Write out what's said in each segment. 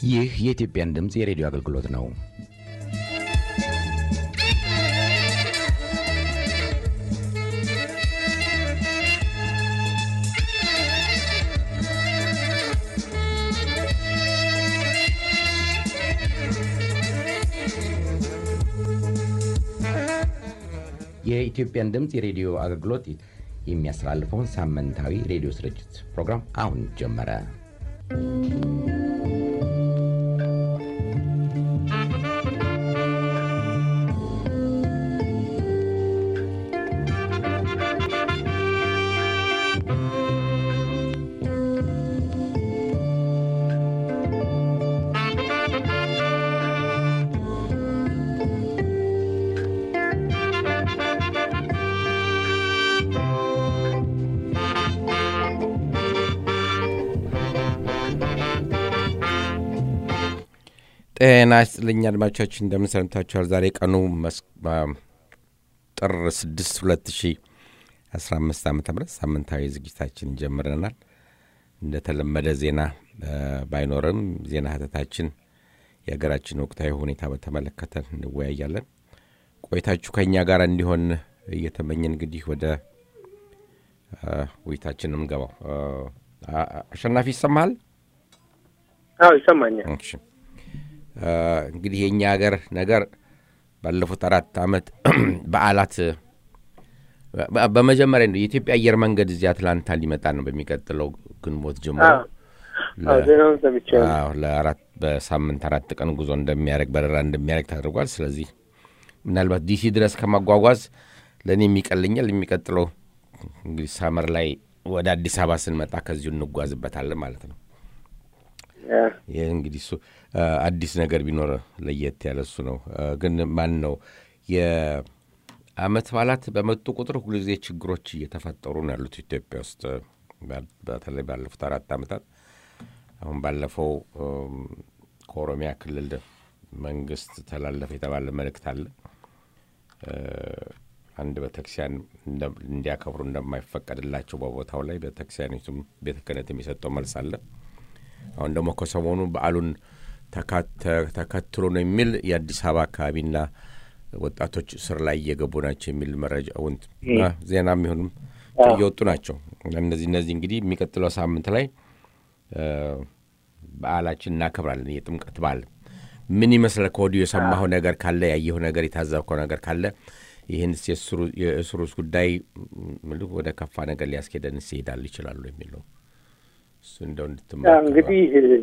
ይህ የኢትዮጵያን ድምፅ የሬዲዮ አገልግሎት ነው። የኢትዮጵያን ድምፅ የሬዲዮ አገልግሎት የሚያስተላልፈውን ሳምንታዊ ሬዲዮ ስርጭት ፕሮግራም አሁን ጀመረ። ጤና ይስጥልኝ አድማጮቻችን፣ እንደምን ሰንብታችኋል? ዛሬ ቀኑ ጥር 6 2015 ዓ ም ሳምንታዊ ዝግጅታችን ጀምረናል። እንደተለመደ ዜና ባይኖርም ዜና ህተታችን የሀገራችን ወቅታዊ ሁኔታ በተመለከተ እንወያያለን። ቆይታችሁ ከእኛ ጋር እንዲሆን እየተመኘን እንግዲህ ወደ ውይይታችን የምንገባው አሸናፊ ይሰማሃል? አዎ ይሰማኛል። እሺ እንግዲህ የእኛ ሀገር ነገር ባለፉት አራት ዓመት በዓላት በመጀመሪያ የኢትዮጵያ አየር መንገድ እዚህ አትላንታ ሊመጣ ነው በሚቀጥለው ግንቦት ጀምሮ ዜናውን ሰምቻለሁ። አዎ ለአራት በሳምንት አራት ቀን ጉዞ እንደሚያደርግ በረራ እንደሚያደርግ ተደርጓል። ስለዚህ ምናልባት ዲሲ ድረስ ከማጓጓዝ ለእኔ የሚቀልኛል። የሚቀጥለው እንግዲህ ሳመር ላይ ወደ አዲስ አበባ ስንመጣ ከዚሁ እንጓዝበታለን ማለት ነው። ይህ እንግዲህ እሱ አዲስ ነገር ቢኖር ለየት ያለ እሱ ነው። ግን ማን ነው የአመት በዓላት በመጡ ቁጥር ሁልጊዜ ችግሮች እየተፈጠሩ ነው ያሉት ኢትዮጵያ ውስጥ በተለይ ባለፉት አራት ዓመታት። አሁን ባለፈው ከኦሮሚያ ክልል መንግስት ተላለፈ የተባለ መልእክት አለ። አንድ ቤተክርስቲያን እንዲያከብሩ እንደማይፈቀድላቸው በቦታው ላይ ቤተክርስቲያኒቱም ቤተ ክህነት የሚሰጠው መልስ አለ። አሁን ደግሞ ከሰሞኑ በዓሉን ተከትሎ ነው የሚል የአዲስ አበባ አካባቢና ወጣቶች ስር ላይ እየገቡ ናቸው የሚል መረጃ ውንት ዜና የሚሆኑም እየወጡ ናቸው። እነዚህ እነዚህ እንግዲህ የሚቀጥለው ሳምንት ላይ በዓላችን እናከብራለን። የጥምቀት በዓል ምን ይመስላል? ከወዲሁ የሰማኸው ነገር ካለ ያየኸው ነገር የታዘብከው ነገር ካለ ይህን የእስሩስ ጉዳይ ወደ ከፋ ነገር ሊያስኬደን ይሄዳል ይችላሉ የሚል ነው። እሱ እንደው እንድትመለከተው እንግዲህ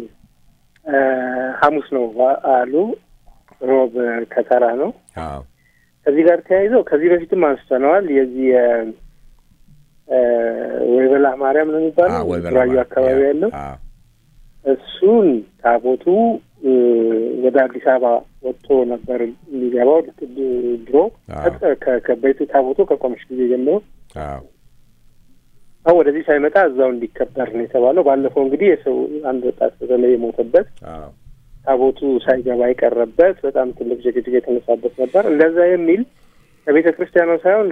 ሐሙስ ነው በዓሉ፣ ሮብ ከተራ ነው። አዎ ከዚህ ጋር ተያይዘው ከዚህ በፊትም አንስተነዋል። የዚህ ወይበላ ማርያም ነው የሚባለው አዎ፣ ወይበላ ራዩ ማርያም። አካባቢ ያለው አዎ እሱን ታቦቱ ወደ አዲስ አበባ ወጥቶ ነበር የሚገባው ድሮ አዎ። ከ- ከቤቱ ታቦቱ ከቆመች ጊዜ ጀምሮ አዎ አሁን ወደዚህ ሳይመጣ እዛው እንዲከበር ነው የተባለው። ባለፈው እንግዲህ የሰው አንድ ወጣት በተለይ የሞተበት አዎ ታቦቱ ሳይገባ የቀረበት በጣም ትልቅ ጭቅጭቅ የተነሳበት ነበር። እንደዛ የሚል ከቤተ ክርስቲያኗ ሳይሆን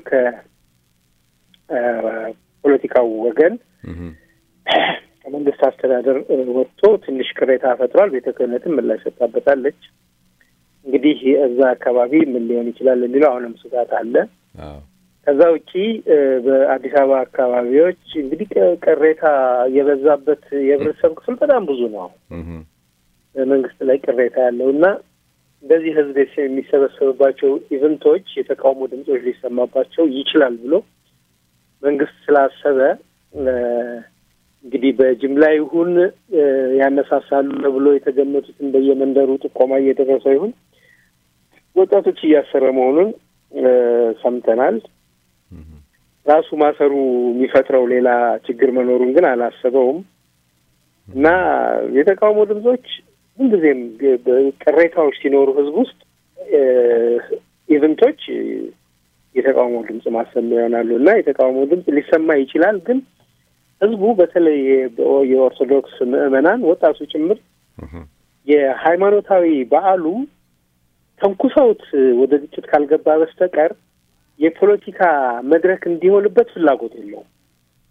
ከፖለቲካው ወገን እህ ከመንግስት አስተዳደር እ, ወጥቶ ትንሽ ቅሬታ ፈጥሯል። ቤተ ክህነትም ምላሽ ሰጥታበታለች። እንግዲህ እዛ አካባቢ ምን ሊሆን ይችላል የሚለው አሁንም ስጋት አለ። አዎ ከዛ ውጪ እ, በአዲስ አበባ አካባቢዎች እንግዲህ ቅ- ቅሬታ የበዛበት የህብረተሰብ ክፍል በጣም ብዙ ነው። እህ መንግስት ላይ ቅሬታ ያለው እና እንደዚህ ህዝብ የሚሰበሰብባቸው ኢቨንቶች የተቃውሞ ድምጾች ሊሰማባቸው ይችላል ብሎ መንግስት ስላሰበ እ፣ እንግዲህ በጅምላ ይሁን እ፣ ያነሳሳሉ ብሎ የተገመቱትን በየመንደሩ ጥቆማ እየደረሰው ይሁን ወጣቶች እያሰረ መሆኑን እ፣ ሰምተናል። ራሱ ማሰሩ የሚፈጥረው ሌላ ችግር መኖሩን ግን አላሰበውም እና የተቃውሞ ድምጾች ምንጊዜም ግ- በ- ቅሬታዎች ሲኖሩ ህዝብ ውስጥ እ፣ ኢቨንቶች የተቃውሞ ድምጽ ማሰማ ይሆናሉ እና የተቃውሞ ድምጽ ሊሰማ ይችላል። ግን ህዝቡ በተለይ በ- የኦርቶዶክስ ምዕመናን ወጣቱ ጭምር እህ የሃይማኖታዊ በዓሉ ተንኩሰውት ወደ ግጭት ካልገባ በስተቀር የፖለቲካ መድረክ እንዲሆንበት ፍላጎት የለውም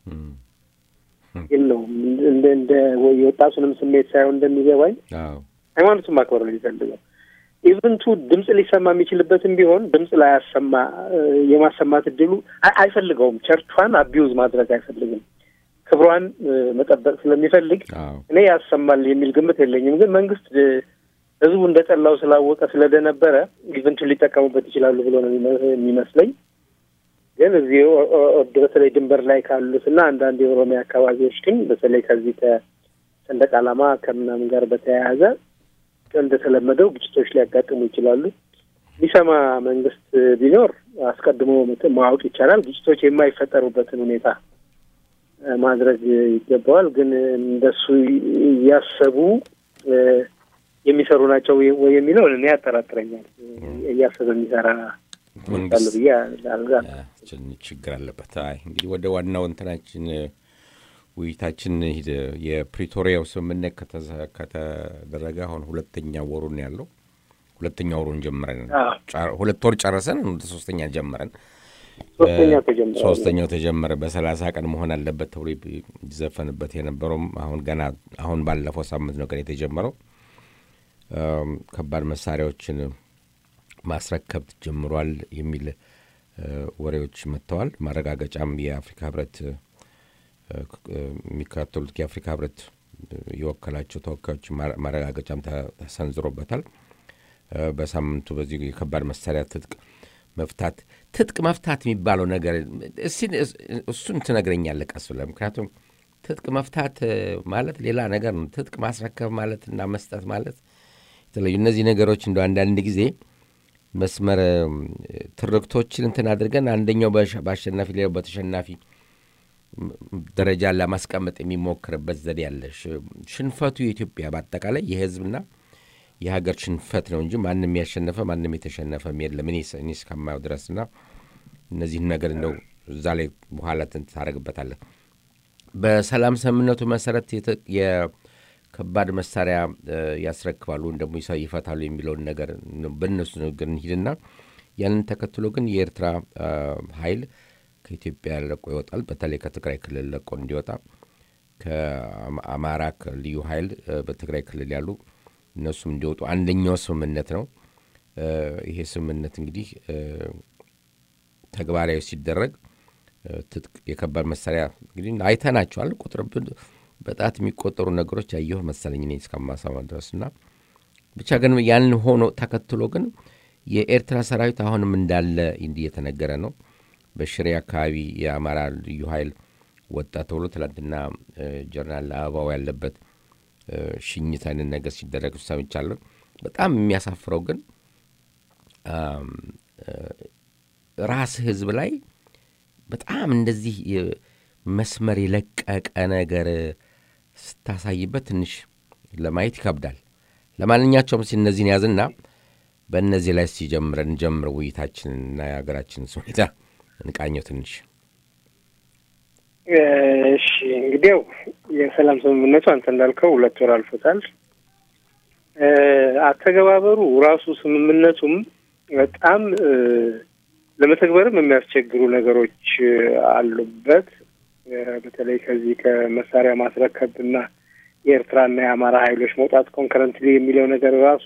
እህ የለውም። እንደ እንደ ወይ የወጣቱንም ስሜት ሳይሆን እንደሚገባኝ አዎ ሃይማኖቱን ማክበር ነው የሚፈልገው። ኢቨንቱ ድምፅ ሊሰማ የሚችልበትም ቢሆን ድምፅ ላያሰማ የማሰማት እድሉ አይፈልገውም። ቸርቿን አቢዩዝ ማድረግ አይፈልግም። ክብሯን መጠበቅ ስለሚፈልግ እኔ ያሰማል የሚል ግምት የለኝም። ግን መንግስት ህዝቡ እንደ ጠላው ስላወቀ ስለደነበረ ኢቨንቱን ሊጠቀሙበት ይችላሉ ብሎ ነው የሚመስለኝ። ግን እዚህ በተለይ ድንበር ላይ ካሉት እና አንዳንድ የኦሮሚያ አካባቢዎች ግን በተለይ ከዚህ ከሰንደቅ ዓላማ ከምናምን ጋር በተያያዘ እንደተለመደው ግጭቶች ሊያጋጥሙ ይችላሉ። የሚሰማ መንግስት ቢኖር አስቀድሞ ማወቅ ይቻላል። ግጭቶች የማይፈጠሩበትን ሁኔታ ማድረግ ይገባዋል። ግን እንደሱ እያሰቡ የሚሰሩ ናቸው ወይ የሚለው እኔ ያጠራጥረኛል። እያሰበ የሚሰራ መንግስት ብዬ ችግር አለበት። አይ እንግዲህ ወደ ዋናው እንትናችን ውይይታችን ሂድ። የፕሪቶሪያው ስምምነት ከተደረገ አሁን ሁለተኛ ወሩን ያለው ሁለተኛ ወሩን ጀምረን ሁለት ወር ጨረሰን ወደ ሶስተኛ ጀመረን ሶስተኛው ተጀመረ። በሰላሳ ቀን መሆን አለበት ተብሎ ይዘፈንበት የነበረውም አሁን ገና አሁን ባለፈው ሳምንት ነው ቀን የተጀመረው። ከባድ መሳሪያዎችን ማስረከብ ጀምሯል የሚል ወሬዎች መጥተዋል። ማረጋገጫም የአፍሪካ ህብረት የሚከታተሉት የአፍሪካ ህብረት የወከላቸው ተወካዮች ማረጋገጫም ተሰንዝሮበታል። በሳምንቱ በዚህ የከባድ መሳሪያ ትጥቅ መፍታት ትጥቅ መፍታት የሚባለው ነገር እሱን ትነግረኛለህ ቀስ ብለህ። ምክንያቱም ትጥቅ መፍታት ማለት ሌላ ነገር ነው። ትጥቅ ማስረከብ ማለት እና መስጠት ማለት የተለዩ እነዚህ ነገሮች እንደ አንዳንድ ጊዜ መስመር ትርክቶችን እንትን አድርገን አንደኛው በአሸናፊ ሌላው በተሸናፊ ደረጃ ለማስቀመጥ የሚሞክርበት ዘዴ ያለ ሽንፈቱ የኢትዮጵያ በአጠቃላይ የህዝብና የሀገር ሽንፈት ነው እንጂ ማንም ያሸነፈ ማንም የተሸነፈም የለም እኔ እስከማየው ድረስና እነዚህን ነገር እንደው እዛ ላይ በኋላ ታደረግበታለህ። በሰላም ስምምነቱ መሰረት የከባድ መሳሪያ ያስረክባሉ ወይም ደግሞ ይፈታሉ የሚለውን ነገር በእነሱ ንግግር እንሂድና ያንን ተከትሎ ግን የኤርትራ ኃይል ከኢትዮጵያ ለቆ ይወጣል። በተለይ ከትግራይ ክልል ለቆ እንዲወጣ ከአማራ ልዩ ኃይል በትግራይ ክልል ያሉ እነሱም እንዲወጡ አንደኛው ስምምነት ነው። ይሄ ስምምነት እንግዲህ ተግባራዊ ሲደረግ ትጥቅ የከባድ መሳሪያ እንግዲህ አይተናቸዋል። ቁጥር በጣት የሚቆጠሩ ነገሮች ያየሁ መሰለኝ እኔ እስከማሰማ ድረስ እና ብቻ ግን ያን ሆኖ ተከትሎ ግን የኤርትራ ሰራዊት አሁንም እንዳለ እየተነገረ ነው። በሽሬ አካባቢ የአማራ ልዩ ኃይል ወጣ ተብሎ ትላንትና ጀነራል አበባው ያለበት ሽኝት አይነት ነገር ሲደረግ ሰምቻለሁ። በጣም የሚያሳፍረው ግን ራስ ህዝብ ላይ በጣም እንደዚህ መስመር የለቀቀ ነገር ስታሳይበት ትንሽ ለማየት ይከብዳል። ለማንኛቸውም ሲ እነዚህን ያዝና በእነዚህ ላይ ሲጀምረን እንጀምር ውይይታችንና የሀገራችንን ሁኔታ እንቃኘው ትንሽ። እሺ እንግዲያው የሰላም ስምምነቱ አንተ እንዳልከው ሁለት ወር አልፎታል። አተገባበሩ ራሱ ስምምነቱም በጣም ለመተግበርም የሚያስቸግሩ ነገሮች አሉበት። በተለይ ከዚህ ከመሳሪያ ማስረከብ እና የኤርትራና የአማራ ኃይሎች መውጣት ኮንከረንትሊ የሚለው ነገር ራሱ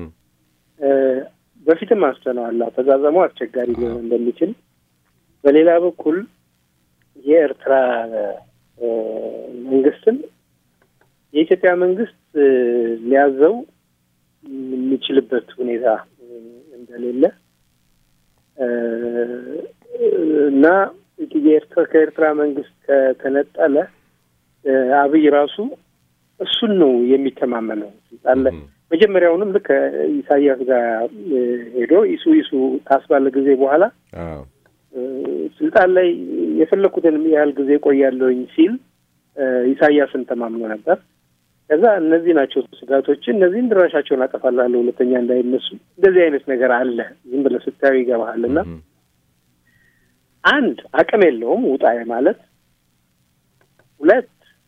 በፊትም አንስተነዋል። አፈጻጸሙ አስቸጋሪ ሊሆን እንደሚችል በሌላ በኩል የኤርትራ መንግስትም የኢትዮጵያ መንግስት ሊያዘው የሚችልበት ሁኔታ እንደሌለ እና የኤርትራ ከኤርትራ መንግስት ከተነጠለ አብይ ራሱ እሱን ነው የሚተማመነው ስልጣን ላይ መጀመሪያውንም ልክ ኢሳያስ ጋር ሄዶ ኢሱ ኢሱ ካስባለ ጊዜ በኋላ ስልጣን ላይ የፈለኩትን ያህል ጊዜ ቆያለሁኝ ሲል ኢሳያስን ተማምኖ ነበር። ከዛ እነዚህ ናቸው ስጋቶች፣ እነዚህን ድራሻቸውን አጠፋላለሁ፣ ሁለተኛ እንዳይነሱ። እንደዚህ አይነት ነገር አለ። ዝም ብለህ ስታዩ ይገባሃል። እና አንድ አቅም የለውም ውጣ ማለት፣ ሁለት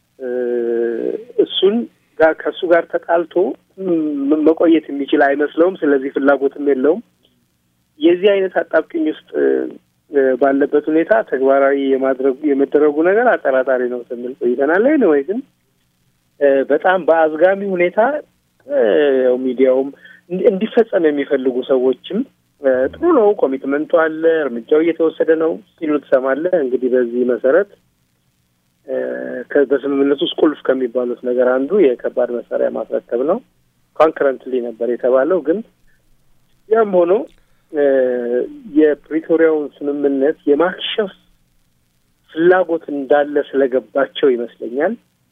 እሱን ጋር ከእሱ ጋር ተጣልቶ መቆየት የሚችል አይመስለውም። ስለዚህ ፍላጎትም የለውም። የዚህ አይነት አጣብቅኝ ውስጥ ባለበት ሁኔታ ተግባራዊ የማድረጉ የመደረጉ ነገር አጠራጣሪ ነው ስንል ቆይተናል። ወይ ግን በጣም በአዝጋሚ ሁኔታ ያው ሚዲያውም እንዲፈጸም የሚፈልጉ ሰዎችም ጥሩ ነው፣ ኮሚትመንቱ አለ፣ እርምጃው እየተወሰደ ነው ሲሉ ትሰማለህ። እንግዲህ በዚህ መሰረት በስምምነት ውስጥ ቁልፍ ከሚባሉት ነገር አንዱ የከባድ መሳሪያ ማስረከብ ነው። ኮንክረንትሊ ነበር የተባለው። ግን ያም ሆኖ የፕሪቶሪያውን ስምምነት የማክሸፍ ፍላጎት እንዳለ ስለገባቸው ይመስለኛል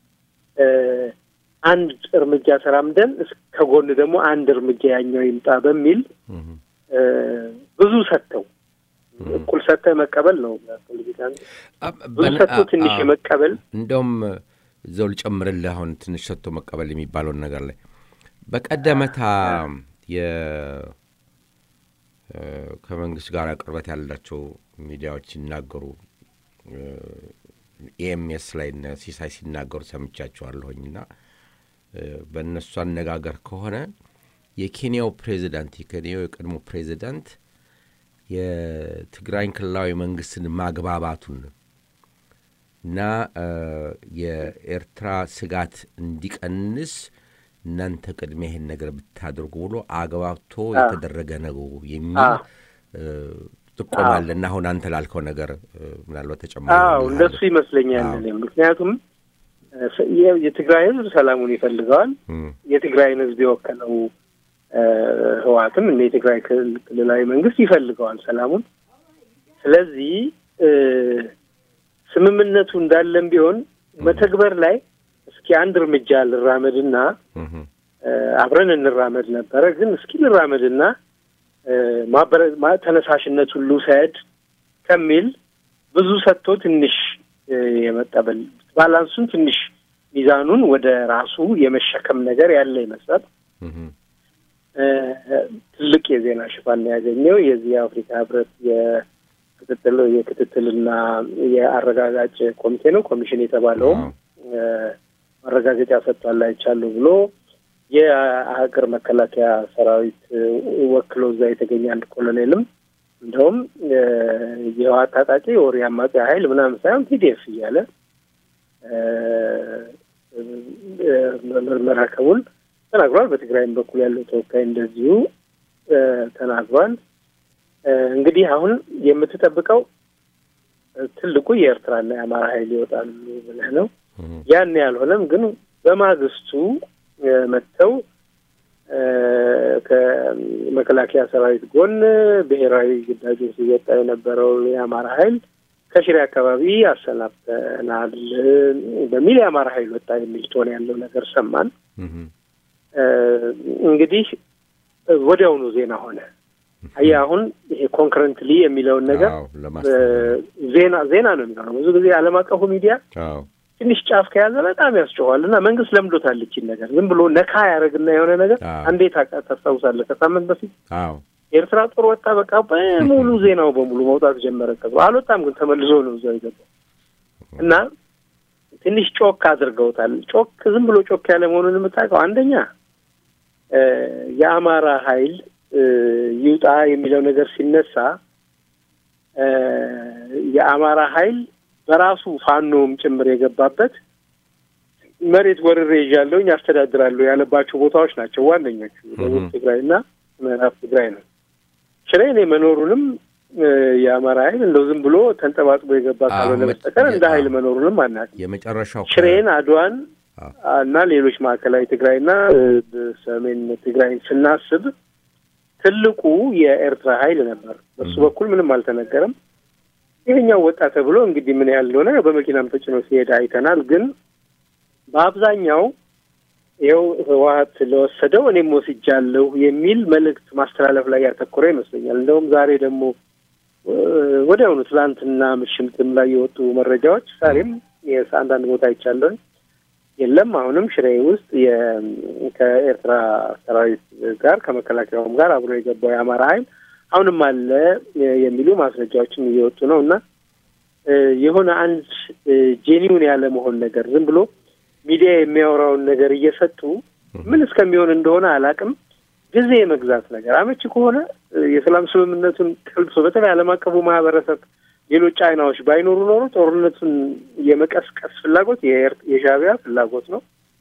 አንድ እርምጃ ተራምደን ከጎን ደግሞ አንድ እርምጃ ያኛው ይምጣ በሚል ብዙ ሰጥተው እኩል ሰጥተህ መቀበል ነው ፖለቲካ። ብዙ ሰጥቶ ትንሽ የመቀበል እንደውም እዛው ልጨምርልህ አሁን ትንሽ ሰጥቶ መቀበል የሚባለውን ነገር ላይ በቀደመታ ከመንግስት ጋር ቅርበት ያላቸው ሚዲያዎች ሲናገሩ ኤኤምኤስ ላይ ሲሳይ ሲናገሩ ሰምቻቸዋለሁኝ እና በእነሱ አነጋገር ከሆነ የኬንያው ፕሬዚዳንት የኬንያው የቀድሞ ፕሬዚዳንት የትግራይን ክልላዊ መንግስትን ማግባባቱን እና የኤርትራ ስጋት እንዲቀንስ እናንተ ቅድሚያ ይሄን ነገር ብታደርጉ ብሎ አግባብቶ የተደረገ ነው የሚል ጥቆማለ እና አሁን አንተ ላልከው ነገር ምናልባት ተጨማሪ እንደሱ ይመስለኛል። ምክንያቱም የትግራይ ህዝብ ሰላሙን ይፈልገዋል። የትግራይን ህዝብ የወከለው ህወሓትም እንደ የትግራይ ክልላዊ መንግስት ይፈልገዋል ሰላሙን። ስለዚህ ስምምነቱ እንዳለም ቢሆን መተግበር ላይ እስኪ አንድ እርምጃ ልራመድና አብረን እንራመድ ነበረ። ግን እስኪ ልራመድና ተነሳሽነት ሁሉ ሰድ ከሚል ብዙ ሰጥቶ ትንሽ የመቀበል ባላንሱን ትንሽ ሚዛኑን ወደ ራሱ የመሸከም ነገር ያለ ይመስላል። ትልቅ የዜና ሽፋን ያገኘው የዚህ የአፍሪካ ህብረት የክትትል የክትትልና የአረጋጋጭ ኮሚቴ ነው ኮሚሽን የተባለውም ማረጋገጫ ሰጥቷል አይቻለሁ ብሎ የሀገር መከላከያ ሰራዊት ወክሎ እዛ የተገኘ አንድ ኮሎኔልም እንደውም የህወሓት ታጣቂ ወር አማጺ ኃይል ምናምን ሳይሆን ቲዲኤፍ እያለ መረከቡን ተናግሯል። በትግራይም በኩል ያለው ተወካይ እንደዚሁ ተናግሯል። እንግዲህ አሁን የምትጠብቀው ትልቁ የኤርትራና የአማራ ኃይል ይወጣሉ ብለህ ነው። ያን ያልሆነም ግን በማግስቱ መጥተው ከመከላከያ ሰራዊት ጎን ብሔራዊ ግዳጁን ሲወጣ የነበረው የአማራ ኃይል ከሽሬ አካባቢ አሰናብተናል በሚል የአማራ ኃይል ወጣ የሚል ቶን ያለው ነገር ሰማን። እንግዲህ ወዲያውኑ ዜና ሆነ። አየህ አሁን ይሄ ኮንክረንትሊ የሚለውን ነገር ዜና ዜና ነው የሚሆነው። ብዙ ጊዜ ዓለም አቀፉ ሚዲያ ትንሽ ጫፍ ከያዘ በጣም ያስጨዋል እና መንግስት ለምዶታል ይችን ነገር ዝም ብሎ ነካ ያደረግና የሆነ ነገር እንዴት ታስታውሳለህ? ከሳምንት በፊት የኤርትራ ጦር ወጣ፣ በቃ በሙሉ ዜናው በሙሉ መውጣት ጀመረ። ከዛ አልወጣም፣ ግን ተመልሶ ነው እዛው የገባው እና ትንሽ ጮክ አድርገውታል። ጮክ ዝም ብሎ ጮክ ያለ መሆኑን የምታውቀው አንደኛ የአማራ ኃይል ይውጣ የሚለው ነገር ሲነሳ የአማራ ኃይል በራሱ ፋኖም ጭምር የገባበት መሬት ወርሬ ይዣለሁኝ አስተዳድራለሁ ያለባቸው ቦታዎች ናቸው ዋነኞቹ ደቡብ ትግራይ እና ምዕራብ ትግራይ ነው። ሽሬ እኔ መኖሩንም የአማራ ኃይል እንደው ዝም ብሎ ተንጠባጥቦ የገባ ካልሆነ በስተቀር እንደ ኃይል መኖሩንም አናውቅም። የመጨረሻው ሽሬን፣ አድዋን እና ሌሎች ማዕከላዊ ትግራይና ሰሜን ትግራይን ስናስብ ትልቁ የኤርትራ ኃይል ነበር። በሱ በኩል ምንም አልተነገረም። ይሄኛው ወጣ ተብሎ እንግዲህ ምን ያህል እንደሆነ በመኪናም ተጭኖ ሲሄድ አይተናል። ግን በአብዛኛው ይኸው ህወሓት ስለወሰደው እኔም ወስጃለሁ የሚል መልእክት ማስተላለፍ ላይ ያተኮረ ይመስለኛል። እንደውም ዛሬ ደግሞ ወዲያውኑ ትላንትና ምሽምትም ላይ የወጡ መረጃዎች ዛሬም አንዳንድ ቦታ አይቻለሁኝ የለም አሁንም ሽሬ ውስጥ ከኤርትራ ሰራዊት ጋር ከመከላከያውም ጋር አብሮ የገባው የአማራ ኃይል አሁንም አለ የሚሉ ማስረጃዎችም እየወጡ ነው እና የሆነ አንድ ጄኒውን ያለ መሆን ነገር ዝም ብሎ ሚዲያ የሚያወራውን ነገር እየሰጡ ምን እስከሚሆን እንደሆነ አላውቅም። ጊዜ የመግዛት ነገር አመቺ ከሆነ የሰላም ስምምነቱን ቀልብሶ በተለይ ዓለም አቀፉ ማህበረሰብ ሌሎች ጫናዎች ባይኖሩ ኖሮ ጦርነቱን የመቀስቀስ ፍላጎት የሻዕቢያ ፍላጎት ነው።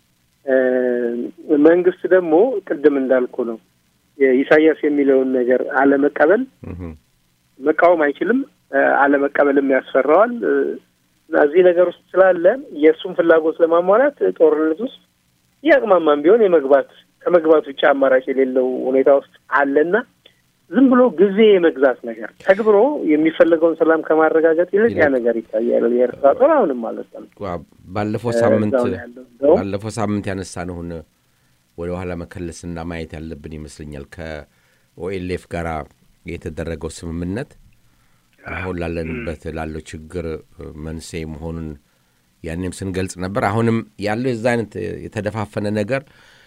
መንግስት ደግሞ ቅድም እንዳልኩ ነው ኢሳያስ የሚለውን ነገር አለመቀበል መቃወም አይችልም፣ አለመቀበልም ያስፈራዋል። እና እዚህ ነገር ውስጥ ስላለ የእሱን ፍላጎት ለማሟላት ጦርነት ውስጥ እያቅማማም ቢሆን የመግባት ከመግባት ውጭ አማራጭ የሌለው ሁኔታ ውስጥ አለና ዝም ብሎ ጊዜ የመግዛት ነገር ተግብሮ የሚፈለገውን ሰላም ከማረጋገጥ ይልቅ ያ ነገር ይታያል። የኤርትራ ጦር አሁንም ማለት ነው ባለፈው ሳምንት ባለፈው ሳምንት ያነሳነውን ወደ ኋላ መከለስና ማየት ያለብን ይመስለኛል። ከኦኤልኤፍ ጋር የተደረገው ስምምነት አሁን ላለንበት ላለው ችግር መንስኤ መሆኑን ያኔም ስንገልጽ ነበር። አሁንም ያለው የዛ አይነት የተደፋፈነ ነገር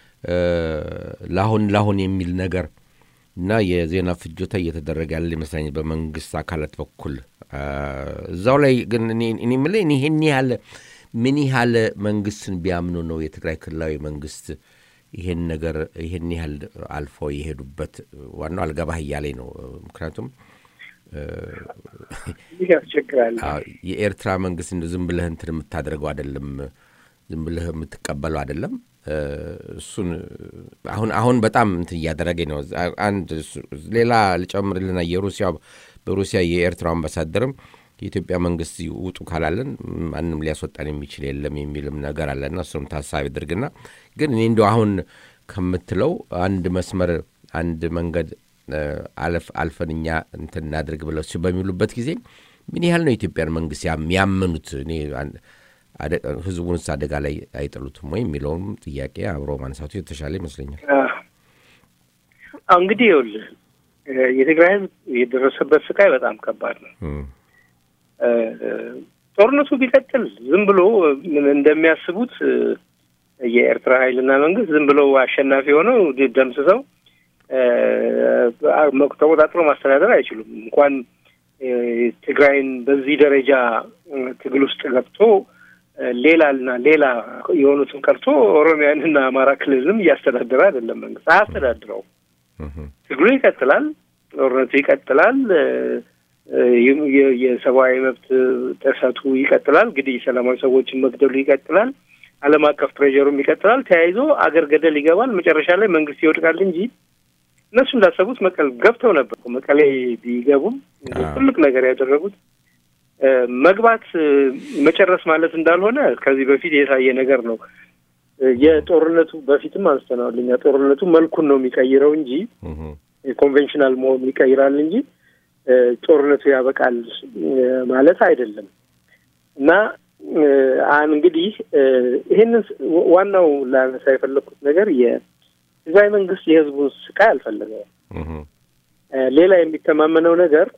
ለአሁን ለአሁን የሚል ነገር እና የዜና ፍጆታ እየተደረገ ያለ ይመስለኛል በመንግስት አካላት በኩል እዛው ላይ ግን እኔ የምልህ ይህን ያህል ምን ያህል መንግስትን ቢያምኑ ነው የትግራይ ክልላዊ መንግስት ይሄን ነገር ይሄን ያህል አልፎ የሄዱበት? ዋናው አልገባህ እያለኝ ነው። ምክንያቱም ይህ ያስቸግራል። የኤርትራ መንግስት እንደ ዝም ብለህ እንትን የምታደርገው አይደለም፣ ዝም ብለህ የምትቀበለው አይደለም። እሱን አሁን አሁን በጣም እንትን እያደረገኝ ነው። አንድ ሌላ ልጨምርልና የሩሲያ በሩሲያ የኤርትራ አምባሳደርም የኢትዮጵያ መንግስት ውጡ ካላለን ማንም ሊያስወጣን የሚችል የለም የሚልም ነገር አለና እሱም ታሳቢ አድርግና ግን እኔ እንዲ አሁን ከምትለው አንድ መስመር አንድ መንገድ አለፍ አልፈን እኛ እንትን እናድርግ ብለው በሚሉበት ጊዜ ምን ያህል ነው የኢትዮጵያን መንግስት ያመኑት? እኔ ህዝቡንስ አደጋ ላይ አይጥሉትም ወይ የሚለውም ጥያቄ አብሮ ማንሳቱ የተሻለ ይመስለኛል። እንግዲህ ይኸውልህ የትግራይ ህዝብ የደረሰበት ስቃይ በጣም ከባድ ነው። ጦርነቱ ቢቀጥል ዝም ብሎ እንደሚያስቡት የኤርትራ ኃይልና መንግስት ዝም ብለው አሸናፊ ሆነው ደምስሰው ተቆጣጥሮ ማስተዳደር አይችሉም። እንኳን ትግራይን በዚህ ደረጃ ትግል ውስጥ ገብቶ ሌላና ሌላ የሆኑትን ቀርቶ ኦሮሚያንና አማራ ክልልም እያስተዳደረ አይደለም። መንግስት አያስተዳድረው። ትግሉ ይቀጥላል። ጦርነቱ ይቀጥላል። የሰብአዊ መብት ጥሰቱ ይቀጥላል። እንግዲህ ሰላማዊ ሰዎችን መግደሉ ይቀጥላል። ዓለም አቀፍ ፕሬዠሩም ይቀጥላል። ተያይዞ አገር ገደል ይገባል። መጨረሻ ላይ መንግስት ይወድቃል እንጂ እነሱ እንዳሰቡት መቀሌ ገብተው ነበር። መቀሌ ቢገቡም ትልቅ ነገር ያደረጉት መግባት መጨረስ ማለት እንዳልሆነ ከዚህ በፊት የታየ ነገር ነው። የጦርነቱ በፊትም አንስተነዋል እኛ ጦርነቱ መልኩን ነው የሚቀይረው እንጂ የኮንቬንሽናል መሆኑ ይቀይራል እንጂ ጦርነቱ ያበቃል ማለት አይደለም። እና እንግዲህ ይህንን ዋናው ላነሳ የፈለግኩት ነገር የትግራይ መንግስት የህዝቡን ስቃይ አልፈለገውም። ሌላ የሚተማመነው ነገር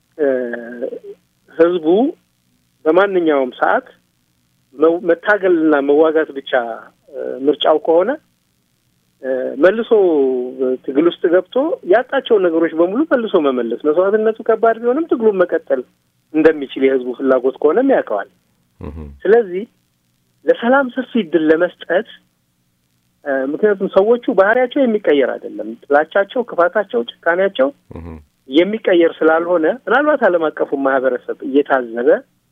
ህዝቡ በማንኛውም ሰዓት መታገልና መዋጋት ብቻ ምርጫው ከሆነ መልሶ ትግል ውስጥ ገብቶ ያጣቸውን ነገሮች በሙሉ መልሶ መመለስ፣ መስዋዕትነቱ ከባድ ቢሆንም ትግሉን መቀጠል እንደሚችል የህዝቡ ፍላጎት ከሆነም ያውቀዋል። ስለዚህ ለሰላም ሰፊ እድል ለመስጠት ምክንያቱም ሰዎቹ ባህሪያቸው የሚቀየር አይደለም። ጥላቻቸው፣ ክፋታቸው፣ ጭካኔያቸው የሚቀየር ስላልሆነ ምናልባት ዓለም አቀፉ ማህበረሰብ እየታዘበ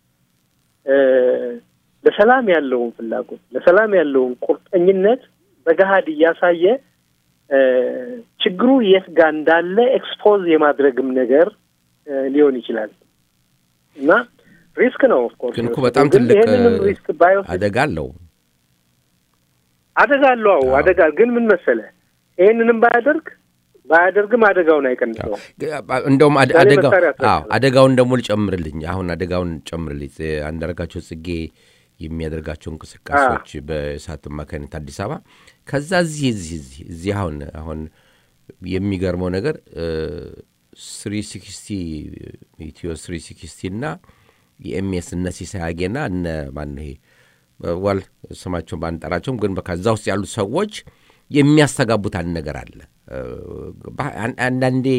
ለሰላም ያለውን ፍላጎት ለሰላም ያለውን ቁርጠኝነት በገሀድ እያሳየ ችግሩ የት ጋር እንዳለ ኤክስፖዝ የማድረግም ነገር ሊሆን ይችላል እና ሪስክ ነው። ኦፍኮርስ ግን እኮ በጣም ትልቅ ሪስክ ባይወስድ አደጋ አለው። አደጋ አለው። አዎ አደጋ ግን ምን መሰለህ ይሄንንም ባያደርግ ባያደርግም አደጋውን አይቀንሰው። እንደውም አደጋው አደጋውን ደግሞ ልጨምርልኝ አሁን አደጋውን ጨምርልኝ አንዳርጋቸው ጽጌ የሚያደርጋቸው እንቅስቃሴዎች በእሳት አማካኝነት አዲስ አበባ ከዛ እዚህ እዚህ እዚህ እዚህ አሁን አሁን የሚገርመው ነገር ስሪ ሲክስቲ ኢትዮ ስሪ ሲክስቲ እና የኤምኤስ እነ ሲሳይ አጌና እነ ማን ይሄ ዋል ስማቸውን ባንጠራቸውም ግን ከዛ ውስጥ ያሉት ሰዎች የሚያስተጋቡት አንድ ነገር አለ። አንዳንዴ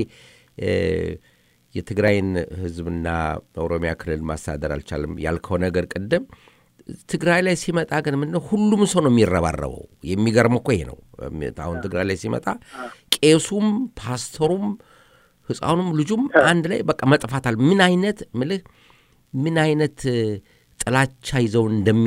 የትግራይን ሕዝብና ኦሮሚያ ክልል ማስተዳደር አልቻለም ያልከው ነገር ቅድም ትግራይ ላይ ሲመጣ ግን ምንድነው ሁሉም ሰው ነው የሚረባረበው። የሚገርም እኮ ይሄ ነው። አሁን ትግራይ ላይ ሲመጣ ቄሱም፣ ፓስተሩም፣ ህፃኑም ልጁም አንድ ላይ በቃ መጥፋታል። ምን አይነት ምልህ ምን አይነት ጥላቻ ይዘው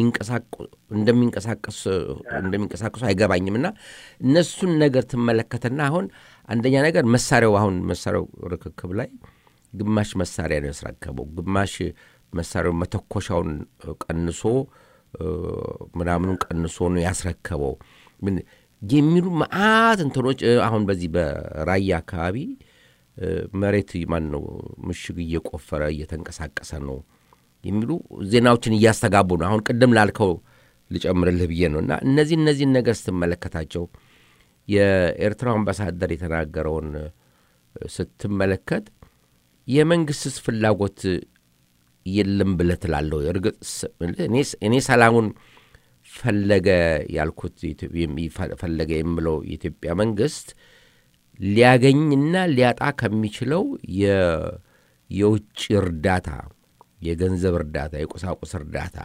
እንደሚንቀሳቀሱ አይገባኝም። እና እነሱን ነገር ትመለከትና አሁን አንደኛ ነገር መሳሪያው አሁን መሳሪያው ርክክብ ላይ ግማሽ መሳሪያ ነው ያስረከበው፣ ግማሽ መሳሪያው መተኮሻውን ቀንሶ ምናምኑን ቀንሶ ነው ያስረከበው የሚሉ መዓት እንትኖች አሁን በዚህ በራያ አካባቢ መሬት ማን ነው ምሽግ እየቆፈረ እየተንቀሳቀሰ ነው የሚሉ ዜናዎችን እያስተጋቡ ነው። አሁን ቅድም ላልከው ልጨምርልህ ብዬ ነው እና እነዚህ እነዚህን ነገር ስትመለከታቸው የኤርትራው አምባሳደር የተናገረውን ስትመለከት የመንግስትስ ፍላጎት የለም ብለህ ትላለህ። እርግጥ እኔ ሰላሙን ፈለገ ያልኩት ፈለገ የምለው የኢትዮጵያ መንግስት ሊያገኝና ሊያጣ ከሚችለው የውጭ እርዳታ፣ የገንዘብ እርዳታ፣ የቁሳቁስ እርዳታ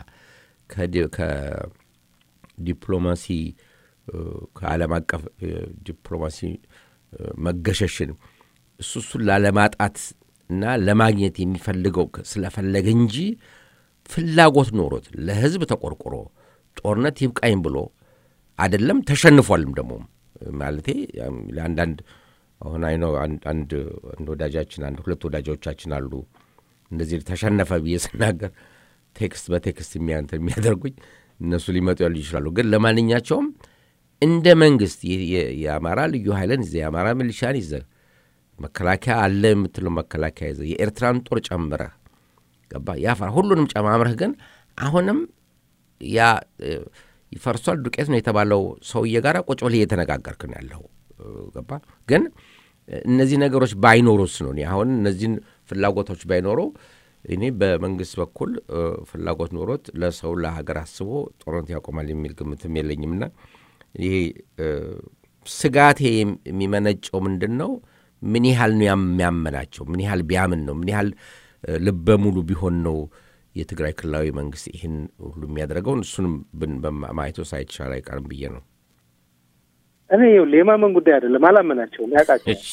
ከዲፕሎማሲ ከዓለም አቀፍ ዲፕሎማሲ መገሸሽን እሱ እሱን ላለማጣት እና ለማግኘት የሚፈልገው ስለፈለገ እንጂ ፍላጎት ኖሮት ለህዝብ ተቆርቆሮ ጦርነት ይብቃኝ ብሎ አይደለም። ተሸንፏልም ደግሞ ማለቴ ለአንዳንድ አሁን አይኖ አንድ ወዳጃችን አንድ ሁለት ወዳጆቻችን አሉ እንደዚህ ተሸነፈ ብዬ ስናገር ቴክስት በቴክስት የሚያንተ የሚያደርጉኝ እነሱ ሊመጡ ያሉ ይችላሉ። ግን ለማንኛቸውም እንደ መንግስት የአማራ ልዩ ኃይልን ይዘ የአማራ ሚሊሻን ይዘ መከላከያ አለ የምትለው መከላከያ ይዘ የኤርትራን ጦር ጨምረህ ገባ ያፈራ ሁሉንም ጨማምረህ ግን አሁንም ያ ይፈርሷል ዱቄት ነው የተባለው ሰውዬ ጋር ቁጭ ብለህ እየተነጋገርክ ነው ያለው። ገባ ግን እነዚህ ነገሮች ባይኖሩስ ነው አሁን እነዚህን ፍላጎቶች ባይኖረው እኔ በመንግስት በኩል ፍላጎት ኖሮት ለሰው ለሀገር አስቦ ጦርነት ያቆማል የሚል ግምትም የለኝምና ይሄ ስጋቴ የሚመነጨው ምንድን ነው? ምን ያህል ነው የሚያመናቸው? ምን ያህል ቢያምን ነው? ምን ያህል ልበ ሙሉ ቢሆን ነው የትግራይ ክልላዊ መንግስት ይህን ሁሉ የሚያደርገውን? እሱንም ማየቶ ሳይቻል አይቀርም ብዬ ነው። እኔ ይኸውልህ የማመን ጉዳይ አይደለም። አላመናቸውም፣ ያውቃቸው እሺ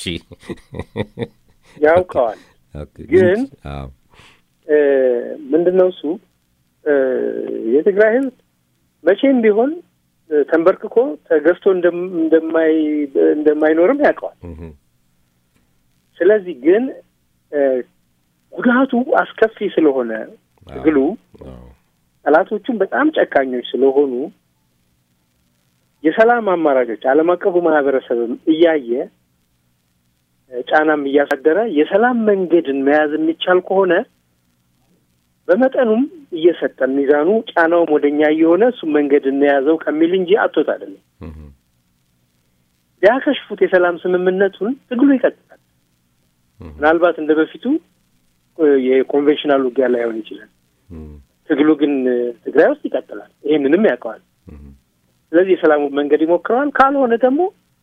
ያውቀዋል። ግን ምንድን ነው እሱ የትግራይ ህዝብ መቼም ቢሆን ተንበርክኮ ተገዝቶ እንደማይኖርም ያውቀዋል። ስለዚህ ግን ጉዳቱ አስከፊ ስለሆነ ትግሉ ጠላቶቹም በጣም ጨካኞች ስለሆኑ የሰላም አማራጮች ዓለም አቀፉ ማህበረሰብም እያየ ጫናም እያሳደረ የሰላም መንገድን መያዝ የሚቻል ከሆነ በመጠኑም እየሰጠን ሚዛኑ ጫናውም ወደኛ እየሆነ እሱም መንገድ እንያዘው ከሚል እንጂ አቶት አይደለም። ቢያከሽፉት የሰላም ስምምነቱን ትግሉ ይቀጥላል። ምናልባት እንደ በፊቱ የኮንቬንሽናል ውጊያ ላይሆን ይችላል። ትግሉ ግን ትግራይ ውስጥ ይቀጥላል። ይህንንም ያውቀዋል። ስለዚህ የሰላሙ መንገድ ይሞክረዋል። ካልሆነ ደግሞ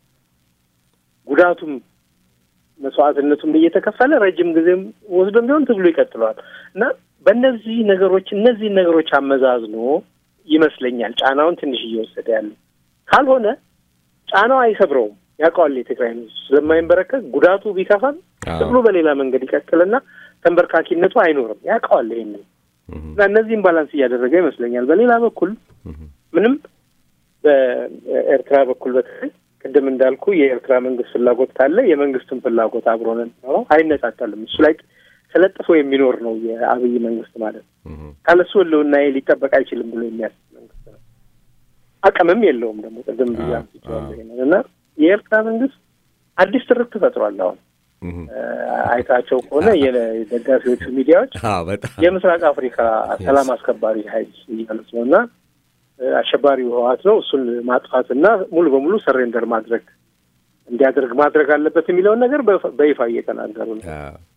ጉዳቱም መስዋዕትነቱም እየተከፈለ ረጅም ጊዜም ወስዶም ቢሆን ትግሉ ይቀጥለዋል እና በእነዚህ ነገሮች እነዚህን ነገሮች አመዛዝኖ ይመስለኛል ጫናውን ትንሽ እየወሰደ ያለው። ካልሆነ ጫናው አይሰብረውም። ያውቀዋል የትግራይ ሕዝብ ስለማይንበረከክ ጉዳቱ ቢከፋም ትግሉ በሌላ መንገድ ይቀጥልና ተንበርካኪነቱ አይኖርም። ያውቀዋል ይሄንን እና እነዚህም ባላንስ እያደረገ ይመስለኛል። በሌላ በኩል ምንም በኤርትራ በኩል በተለይ ቅድም እንዳልኩ የኤርትራ መንግስት ፍላጎት ካለ የመንግስትን ፍላጎት አብሮ ነው አይነጣጠልም። እሱ ላይ ተለጥፎ የሚኖር ነው የአብይ መንግስት ማለት ነው። ካለሱ ህልውና ሊጠበቅ አይችልም ብሎ የሚያስብ መንግስት ነው። አቅምም የለውም ደግሞ ቅድም ብያ እና የኤርትራ መንግስት አዲስ ትርክ ተፈጥሯል። አሁን አይታቸው ከሆነ የደጋፊዎቹ ሚዲያዎች የምስራቅ አፍሪካ ሰላም አስከባሪ ኃይል እያሉት ነው እና አሸባሪው ህወሓት ነው እሱን ማጥፋትና ሙሉ በሙሉ ሰሬንደር ማድረግ እንዲያደርግ ማድረግ አለበት የሚለውን ነገር በይፋ እየተናገሩ ነው።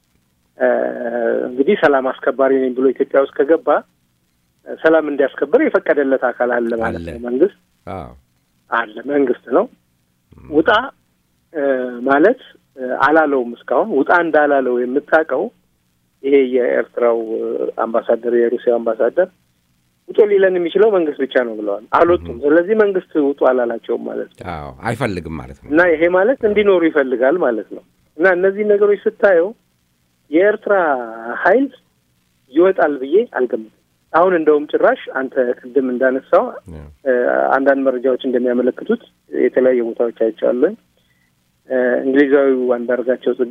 እንግዲህ ሰላም አስከባሪ ነኝ ብሎ ኢትዮጵያ ውስጥ ከገባ ሰላም እንዲያስከብር የፈቀደለት አካል አለ ማለት ነው። መንግስት አለ መንግስት ነው። ውጣ ማለት አላለውም። እስካሁን ውጣ እንዳላለው የምታውቀው ይሄ የኤርትራው አምባሳደር የሩሲያ አምባሳደር ውጡ ሊለን የሚችለው መንግስት ብቻ ነው ብለዋል። አልወጡም። ስለዚህ መንግስት ውጡ አላላቸውም ማለት ነው። አይፈልግም ማለት ነው እና ይሄ ማለት እንዲኖሩ ይፈልጋል ማለት ነው። እና እነዚህ ነገሮች ስታየው የኤርትራ ኃይል ይወጣል ብዬ አልገምትም። አሁን እንደውም ጭራሽ አንተ ቅድም እንዳነሳው አንዳንድ መረጃዎች እንደሚያመለክቱት የተለያዩ ቦታዎች አይቻለን። እንግሊዛዊው አንዳርጋቸው ጽጌ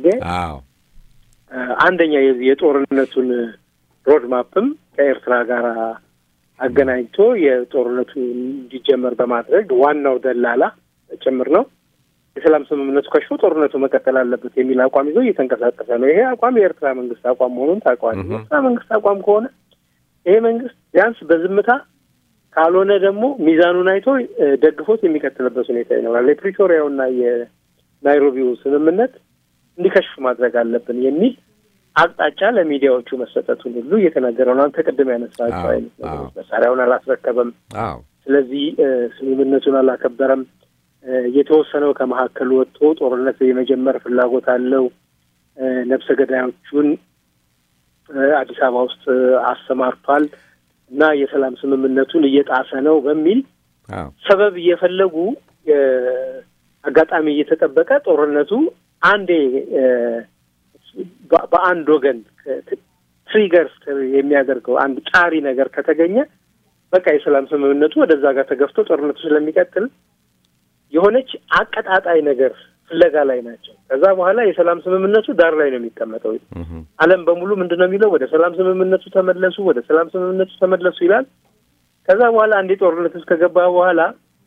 አንደኛ የዚህ የጦርነቱን ሮድ ማፕም ከኤርትራ ጋር አገናኝቶ የጦርነቱ እንዲጀመር በማድረግ ዋናው ደላላ ጭምር ነው። የሰላም ስምምነቱ ከሽፎ ጦርነቱ መቀጠል አለበት የሚል አቋም ይዞ እየተንቀሳቀሰ ነው። ይሄ አቋም የኤርትራ መንግስት አቋም መሆኑን ታውቀዋል። የኤርትራ መንግስት አቋም ከሆነ ይሄ መንግስት ቢያንስ በዝምታ ካልሆነ ደግሞ ሚዛኑን አይቶ ደግፎት የሚቀጥልበት ሁኔታ ይኖራል። የፕሪቶሪያውና የናይሮቢው ስምምነት እንዲከሽፍ ማድረግ አለብን የሚል አቅጣጫ ለሚዲያዎቹ መሰጠቱን ሁሉ እየተናገረ ነው። አንተ ቅድም ያነሳቸው አይነት ነገሮች መሳሪያውን አላስረከበም፣ ስለዚህ ስምምነቱን አላከበረም፣ የተወሰነው ከመካከል ወጥቶ ጦርነት የመጀመር ፍላጎት አለው፣ ነፍሰ ገዳዮቹን አዲስ አበባ ውስጥ አሰማርቷል እና የሰላም ስምምነቱን እየጣሰ ነው በሚል ሰበብ እየፈለጉ አጋጣሚ እየተጠበቀ ጦርነቱ አንዴ በአንድ ወገን ትሪገር የሚያደርገው አንድ ጫሪ ነገር ከተገኘ በቃ የሰላም ስምምነቱ ወደዛ ጋር ተገፍቶ ጦርነቱ ስለሚቀጥል የሆነች አቀጣጣይ ነገር ፍለጋ ላይ ናቸው። ከዛ በኋላ የሰላም ስምምነቱ ዳር ላይ ነው የሚቀመጠው። ዓለም በሙሉ ምንድን ነው የሚለው? ወደ ሰላም ስምምነቱ ተመለሱ፣ ወደ ሰላም ስምምነቱ ተመለሱ ይላል። ከዛ በኋላ አንዴ ጦርነት ውስጥ ከገባ በኋላ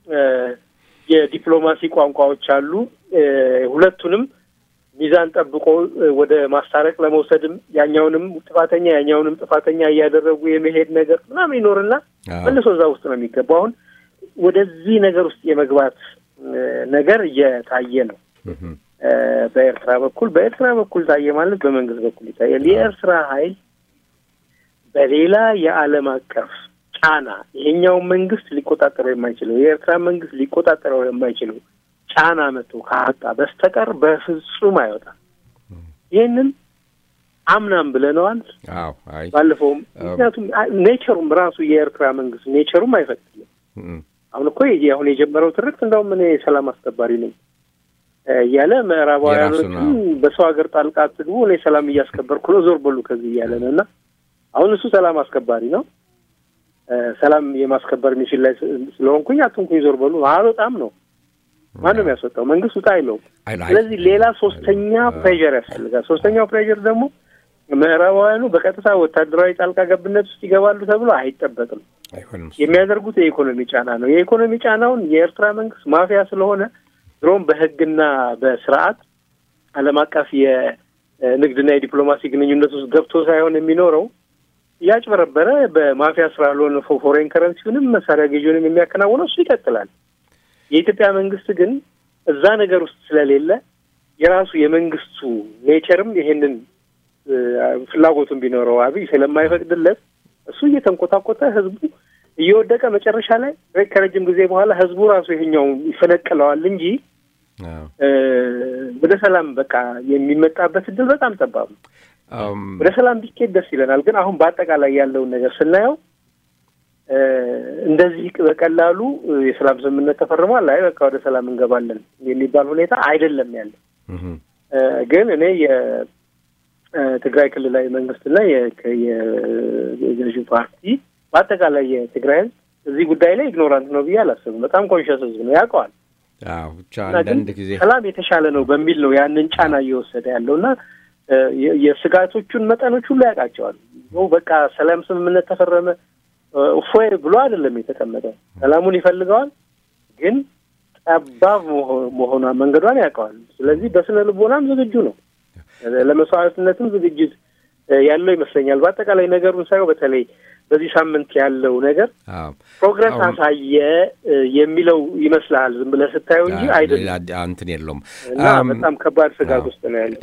የዲፕሎማሲ ቋንቋዎች አሉ። ሁለቱንም ሚዛን ጠብቆ ወደ ማስታረቅ ለመውሰድም ያኛውንም ጥፋተኛ ያኛውንም ጥፋተኛ እያደረጉ የመሄድ ነገር ምናምን ይኖርና መልሶ እዛ ውስጥ ነው የሚገባው። አሁን ወደዚህ ነገር ውስጥ የመግባት ነገር እየታየ ነው በኤርትራ በኩል። በኤርትራ በኩል ታየ ማለት በመንግስት በኩል ይታያል። የኤርትራ ኃይል በሌላ የዓለም አቀፍ ጫና ይሄኛውን መንግስት ሊቆጣጠረው የማይችለው የኤርትራ መንግስት ሊቆጣጠረው የማይችለው ጫና መጥቶ ካጣ በስተቀር በፍጹም አይወጣም። ይህንን አምናም ብለነዋል ባለፈውም። ምክንያቱም ኔቸሩም ራሱ የኤርትራ መንግስት ኔቸሩም አይፈቅድልም። አሁን እኮ አሁን የጀመረው ትርክት እንደውም እኔ ሰላም አስከባሪ ነኝ እያለ ምዕራባውያኖችን በሰው ሀገር ጣልቃ አትግቡ፣ እኔ ሰላም እያስከበርኩ ነው፣ ዞር በሉ ከዚህ እያለ ነው። እና አሁን እሱ ሰላም አስከባሪ ነው። ሰላም የማስከበር ሚሽን ላይ ስለሆንኩኝ አትንኩኝ፣ ዞር በሉ አልወጣም ነው ማንም ያስወጣው መንግስት ውጣ አይለውም። ስለዚህ ሌላ ሶስተኛ ፕሬዠር ያስፈልጋል። ሶስተኛው ፕሬዠር ደግሞ ምዕራባውያኑ በቀጥታ ወታደራዊ ጣልቃ ገብነት ውስጥ ይገባሉ ተብሎ አይጠበቅም። የሚያደርጉት የኢኮኖሚ ጫና ነው። የኢኮኖሚ ጫናውን የኤርትራ መንግስት ማፊያ ስለሆነ ድሮም በህግና በስርዓት ዓለም አቀፍ የንግድና የዲፕሎማሲ ግንኙነት ውስጥ ገብቶ ሳይሆን የሚኖረው እያጭበረበረ በማፊያ ስራ ለሆነ ፎሬን ከረንሲውንም መሳሪያ ገዢውንም የሚያከናውነው እሱ ይቀጥላል። የኢትዮጵያ መንግስት ግን እዛ ነገር ውስጥ ስለሌለ የራሱ የመንግስቱ ኔቸርም ይሄንን ፍላጎቱን ቢኖረው አብይ ስለማይፈቅድለት እሱ እየተንኮታኮተ ህዝቡ እየወደቀ መጨረሻ ላይ ከረጅም ጊዜ በኋላ ህዝቡ ራሱ ይሄኛው ይፈነቅለዋል እንጂ ወደ ሰላም በቃ የሚመጣበት እድል በጣም ጠባብ ነው። ወደ ሰላም ቢኬድ ደስ ይለናል። ግን አሁን በአጠቃላይ ያለውን ነገር ስናየው እንደዚህ በቀላሉ የሰላም ስምምነት ተፈርሟል፣ አይ በቃ ወደ ሰላም እንገባለን የሚባል ሁኔታ አይደለም ያለ። ግን እኔ የትግራይ ክልላዊ መንግስትና የገዢው ፓርቲ በአጠቃላይ የትግራይ ህዝብ እዚህ ጉዳይ ላይ ኢግኖራንት ነው ብዬ አላስብም። በጣም ኮንሽስ ህዝብ ነው፣ ያውቀዋል። ብቻ አንዳንድ ጊዜ ሰላም የተሻለ ነው በሚል ነው ያንን ጫና እየወሰደ ያለው እና የስጋቶቹን መጠኖች ሁሉ ያውቃቸዋል። በቃ ሰላም ስምምነት ተፈረመ እፎይ ብሎ አይደለም የተቀመጠ። ሰላሙን ይፈልገዋል፣ ግን ጠባብ መሆኗ መንገዷን ያውቀዋል። ስለዚህ በስነ ልቦናም ዝግጁ ነው፣ ለመስዋዕትነትም ዝግጅት ያለው ይመስለኛል። በአጠቃላይ ነገሩን ሳየው በተለይ በዚህ ሳምንት ያለው ነገር ፕሮግረስ አሳየ የሚለው ይመስልሃል ዝም ብለህ ስታየው እንጂ አይደለም፣ እንትን የለውም እና በጣም ከባድ ስጋት ውስጥ ነው ያለው።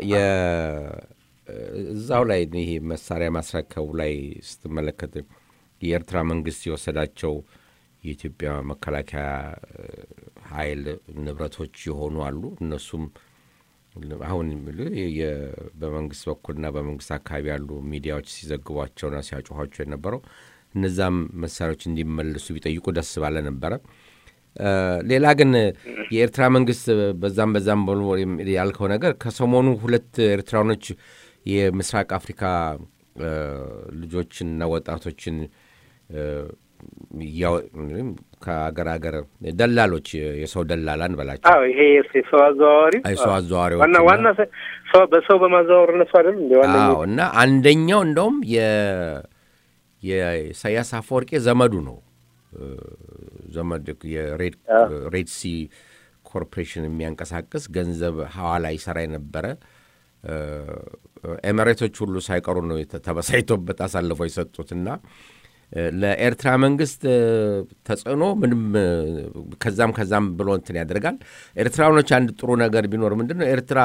እዛው ላይ ይሄ መሳሪያ ማስረከቡ ላይ ስትመለከት የኤርትራ መንግስት የወሰዳቸው የኢትዮጵያ መከላከያ ኃይል ንብረቶች የሆኑ አሉ። እነሱም አሁን በመንግስት በኩልና በመንግስት አካባቢ ያሉ ሚዲያዎች ሲዘግቧቸውና ሲያጮኋቸው የነበረው እነዛም መሳሪያዎች እንዲመለሱ ቢጠይቁ ደስ ባለ ነበረ። ሌላ ግን የኤርትራ መንግስት በዛም በዛም ያልከው ነገር ከሰሞኑ ሁለት ኤርትራኖች የምስራቅ አፍሪካ ልጆችንና ወጣቶችን ከአገር ሀገር ደላሎች የሰው ደላላ እንበላቸው አዎ ይሄ ሰው አዘዋዋሪ የሰው አዘዋዋሪዎች ዋና ዋና ሰው በሰው በማዘዋወር እነሱ አይደል እንደ ዋና አዎ እና አንደኛው እንደውም የኢሳያስ አፈወርቄ ዘመዱ ነው ዘመድ የሬድ ሲ ኮርፖሬሽን የሚያንቀሳቅስ ገንዘብ ሐዋላ ይሰራ የነበረ ኤሚሬቶች ሁሉ ሳይቀሩ ነው ተበሳይቶበት አሳልፈው የሰጡትና ለኤርትራ መንግስት ተጽዕኖ ምንም ከዛም ከዛም ብሎ እንትን ያደርጋል። ኤርትራኖች አንድ ጥሩ ነገር ቢኖር ምንድን ነው ኤርትራ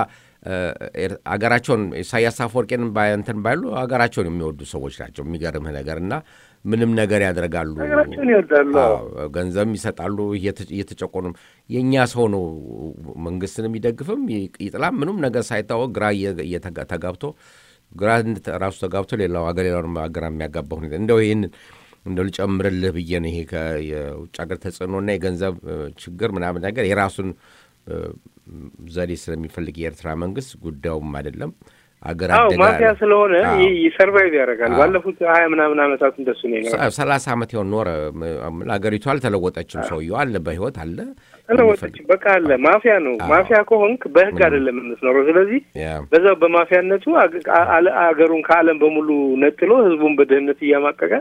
አገራቸውን ኢሳያስ አፈወርቄን እንትን ባይሉ አገራቸውን የሚወዱ ሰዎች ናቸው። የሚገርምህ ነገር እና ምንም ነገር ያደርጋሉ፣ ሀገራቸውን ይወዳሉ፣ ገንዘብም ይሰጣሉ። እየተጨቆኑም የእኛ ሰው ነው መንግስትን የሚደግፍም ይጥላም ምንም ነገር ሳይታወቅ ግራ ተጋብቶ ግራ ራሱ ተጋብቶ ሌላው ሀገር ሌላውን ሀገር የሚያጋባ ሁኔታ እንደው ይህንን እንደው ልጨምርልህ ብዬ ነው። ይሄ የውጭ ሀገር ተጽዕኖና የገንዘብ ችግር ምናምን ነገር የራሱን ዘዴ ስለሚፈልግ የኤርትራ መንግስት ጉዳዩም አይደለም አገር ማፊያ ስለሆነ ሰርቫይቭ ያደርጋል። ባለፉት ሀያ ምናምን ዓመታት እንደሱ ነው። ሰላሳ ዓመት የሆን ኖረ። አገሪቱ አልተለወጠችም። ሰውየው አለ፣ በህይወት አለ፣ ተለወጠችም። በቃ አለ። ማፊያ ነው። ማፊያ ከሆንክ በህግ አይደለም የምትኖረው። ስለዚህ በዛው በማፊያነቱ አገሩን ከዓለም በሙሉ ነጥሎ ህዝቡን በድህነት እያማቀቀ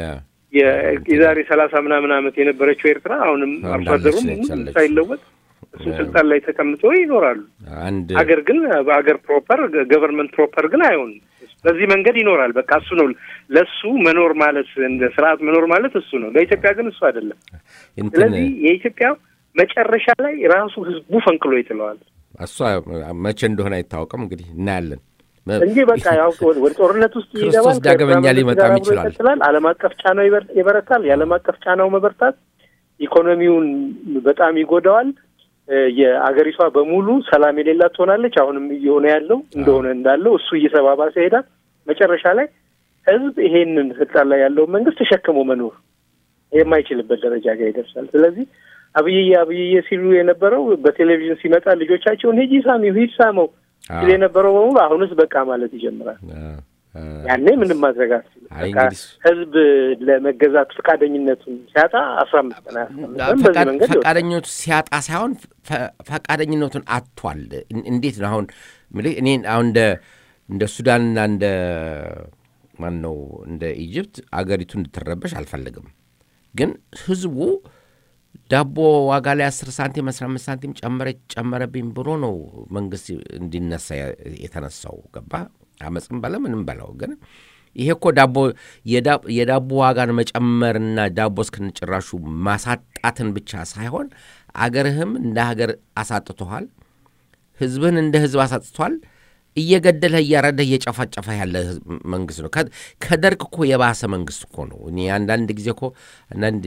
የዛሬ ሰላሳ ምናምን ዓመት የነበረችው ኤርትራ አሁንም አርሶ አደሩም ሳይለወጥ እሱ ስልጣን ላይ ተቀምጦ ይኖራሉ። አገር ግን በአገር ፕሮፐር ገቨርንመንት ፕሮፐር ግን አይሆንም። በዚህ መንገድ ይኖራል። በቃ እሱ ነው ለእሱ መኖር ማለት እንደ ስርዓት መኖር ማለት እሱ ነው። ለኢትዮጵያ ግን እሱ አይደለም። ስለዚህ የኢትዮጵያ መጨረሻ ላይ ራሱ ህዝቡ ፈንቅሎ ይጥለዋል። እሷ መቼ እንደሆነ አይታወቅም። እንግዲህ እናያለን እንጂ በቃ ያው ወደ ጦርነት ውስጥ ይገባል። ዳግመኛ ሊመጣም ይችላል። ዓለም አቀፍ ጫናው ይበረታል። የዓለም አቀፍ ጫናው መበርታት ኢኮኖሚውን በጣም ይጎዳዋል። የአገሪቷ በሙሉ ሰላም የሌላት ትሆናለች። አሁንም እየሆነ ያለው እንደሆነ እንዳለው እሱ እየተባባሰ ይሄዳል። መጨረሻ ላይ ህዝብ ይሄንን ስልጣን ላይ ያለውን መንግስት ተሸክሞ መኖር የማይችልበት ደረጃ ጋር ይደርሳል። ስለዚህ አብይዬ አብይዬ ሲሉ የነበረው በቴሌቪዥን ሲመጣ ልጆቻቸውን ሂጂ ሳሚው ሂድ ሳመው ሲል የነበረው በሙሉ አሁንስ በቃ ማለት ይጀምራል። ያኔ ምንም ማድረግ አትችልም። ህዝብ ለመገዛት ፈቃደኝነቱን ሲያጣ አስራ አምስት ቀን በዚህ መንገድ ፈቃደኝነቱ ሲያጣ ሳይሆን ፈቃደኝነቱን አጥቷል። እንዴት ነው አሁን እኔ አሁን እንደ እንደ ሱዳንና እንደ ማን ነው እንደ ኢጅፕት አገሪቱ እንድትረበሽ አልፈልግም። ግን ህዝቡ ዳቦ ዋጋ ላይ አስር ሳንቲም አስራ አምስት ሳንቲም ጨመረ ጨመረብኝ ብሎ ነው መንግስት እንዲነሳ የተነሳው ገባ አመፅም በለ ምንም በለው ግን ይሄ እኮ ዳቦ የዳቦ ዋጋን መጨመርና ዳቦ እስክንጭራሹ ማሳጣትን ብቻ ሳይሆን አገርህም እንደ ሀገር አሳጥቶሃል፣ ህዝብህን እንደ ህዝብ አሳጥቷል። እየገደለህ እያረደህ እየጨፋጨፈ ያለ መንግስት ነው። ከደርግ እኮ የባሰ መንግስት እኮ ነው። እኔ አንዳንድ ጊዜ እኮ አንዳንድ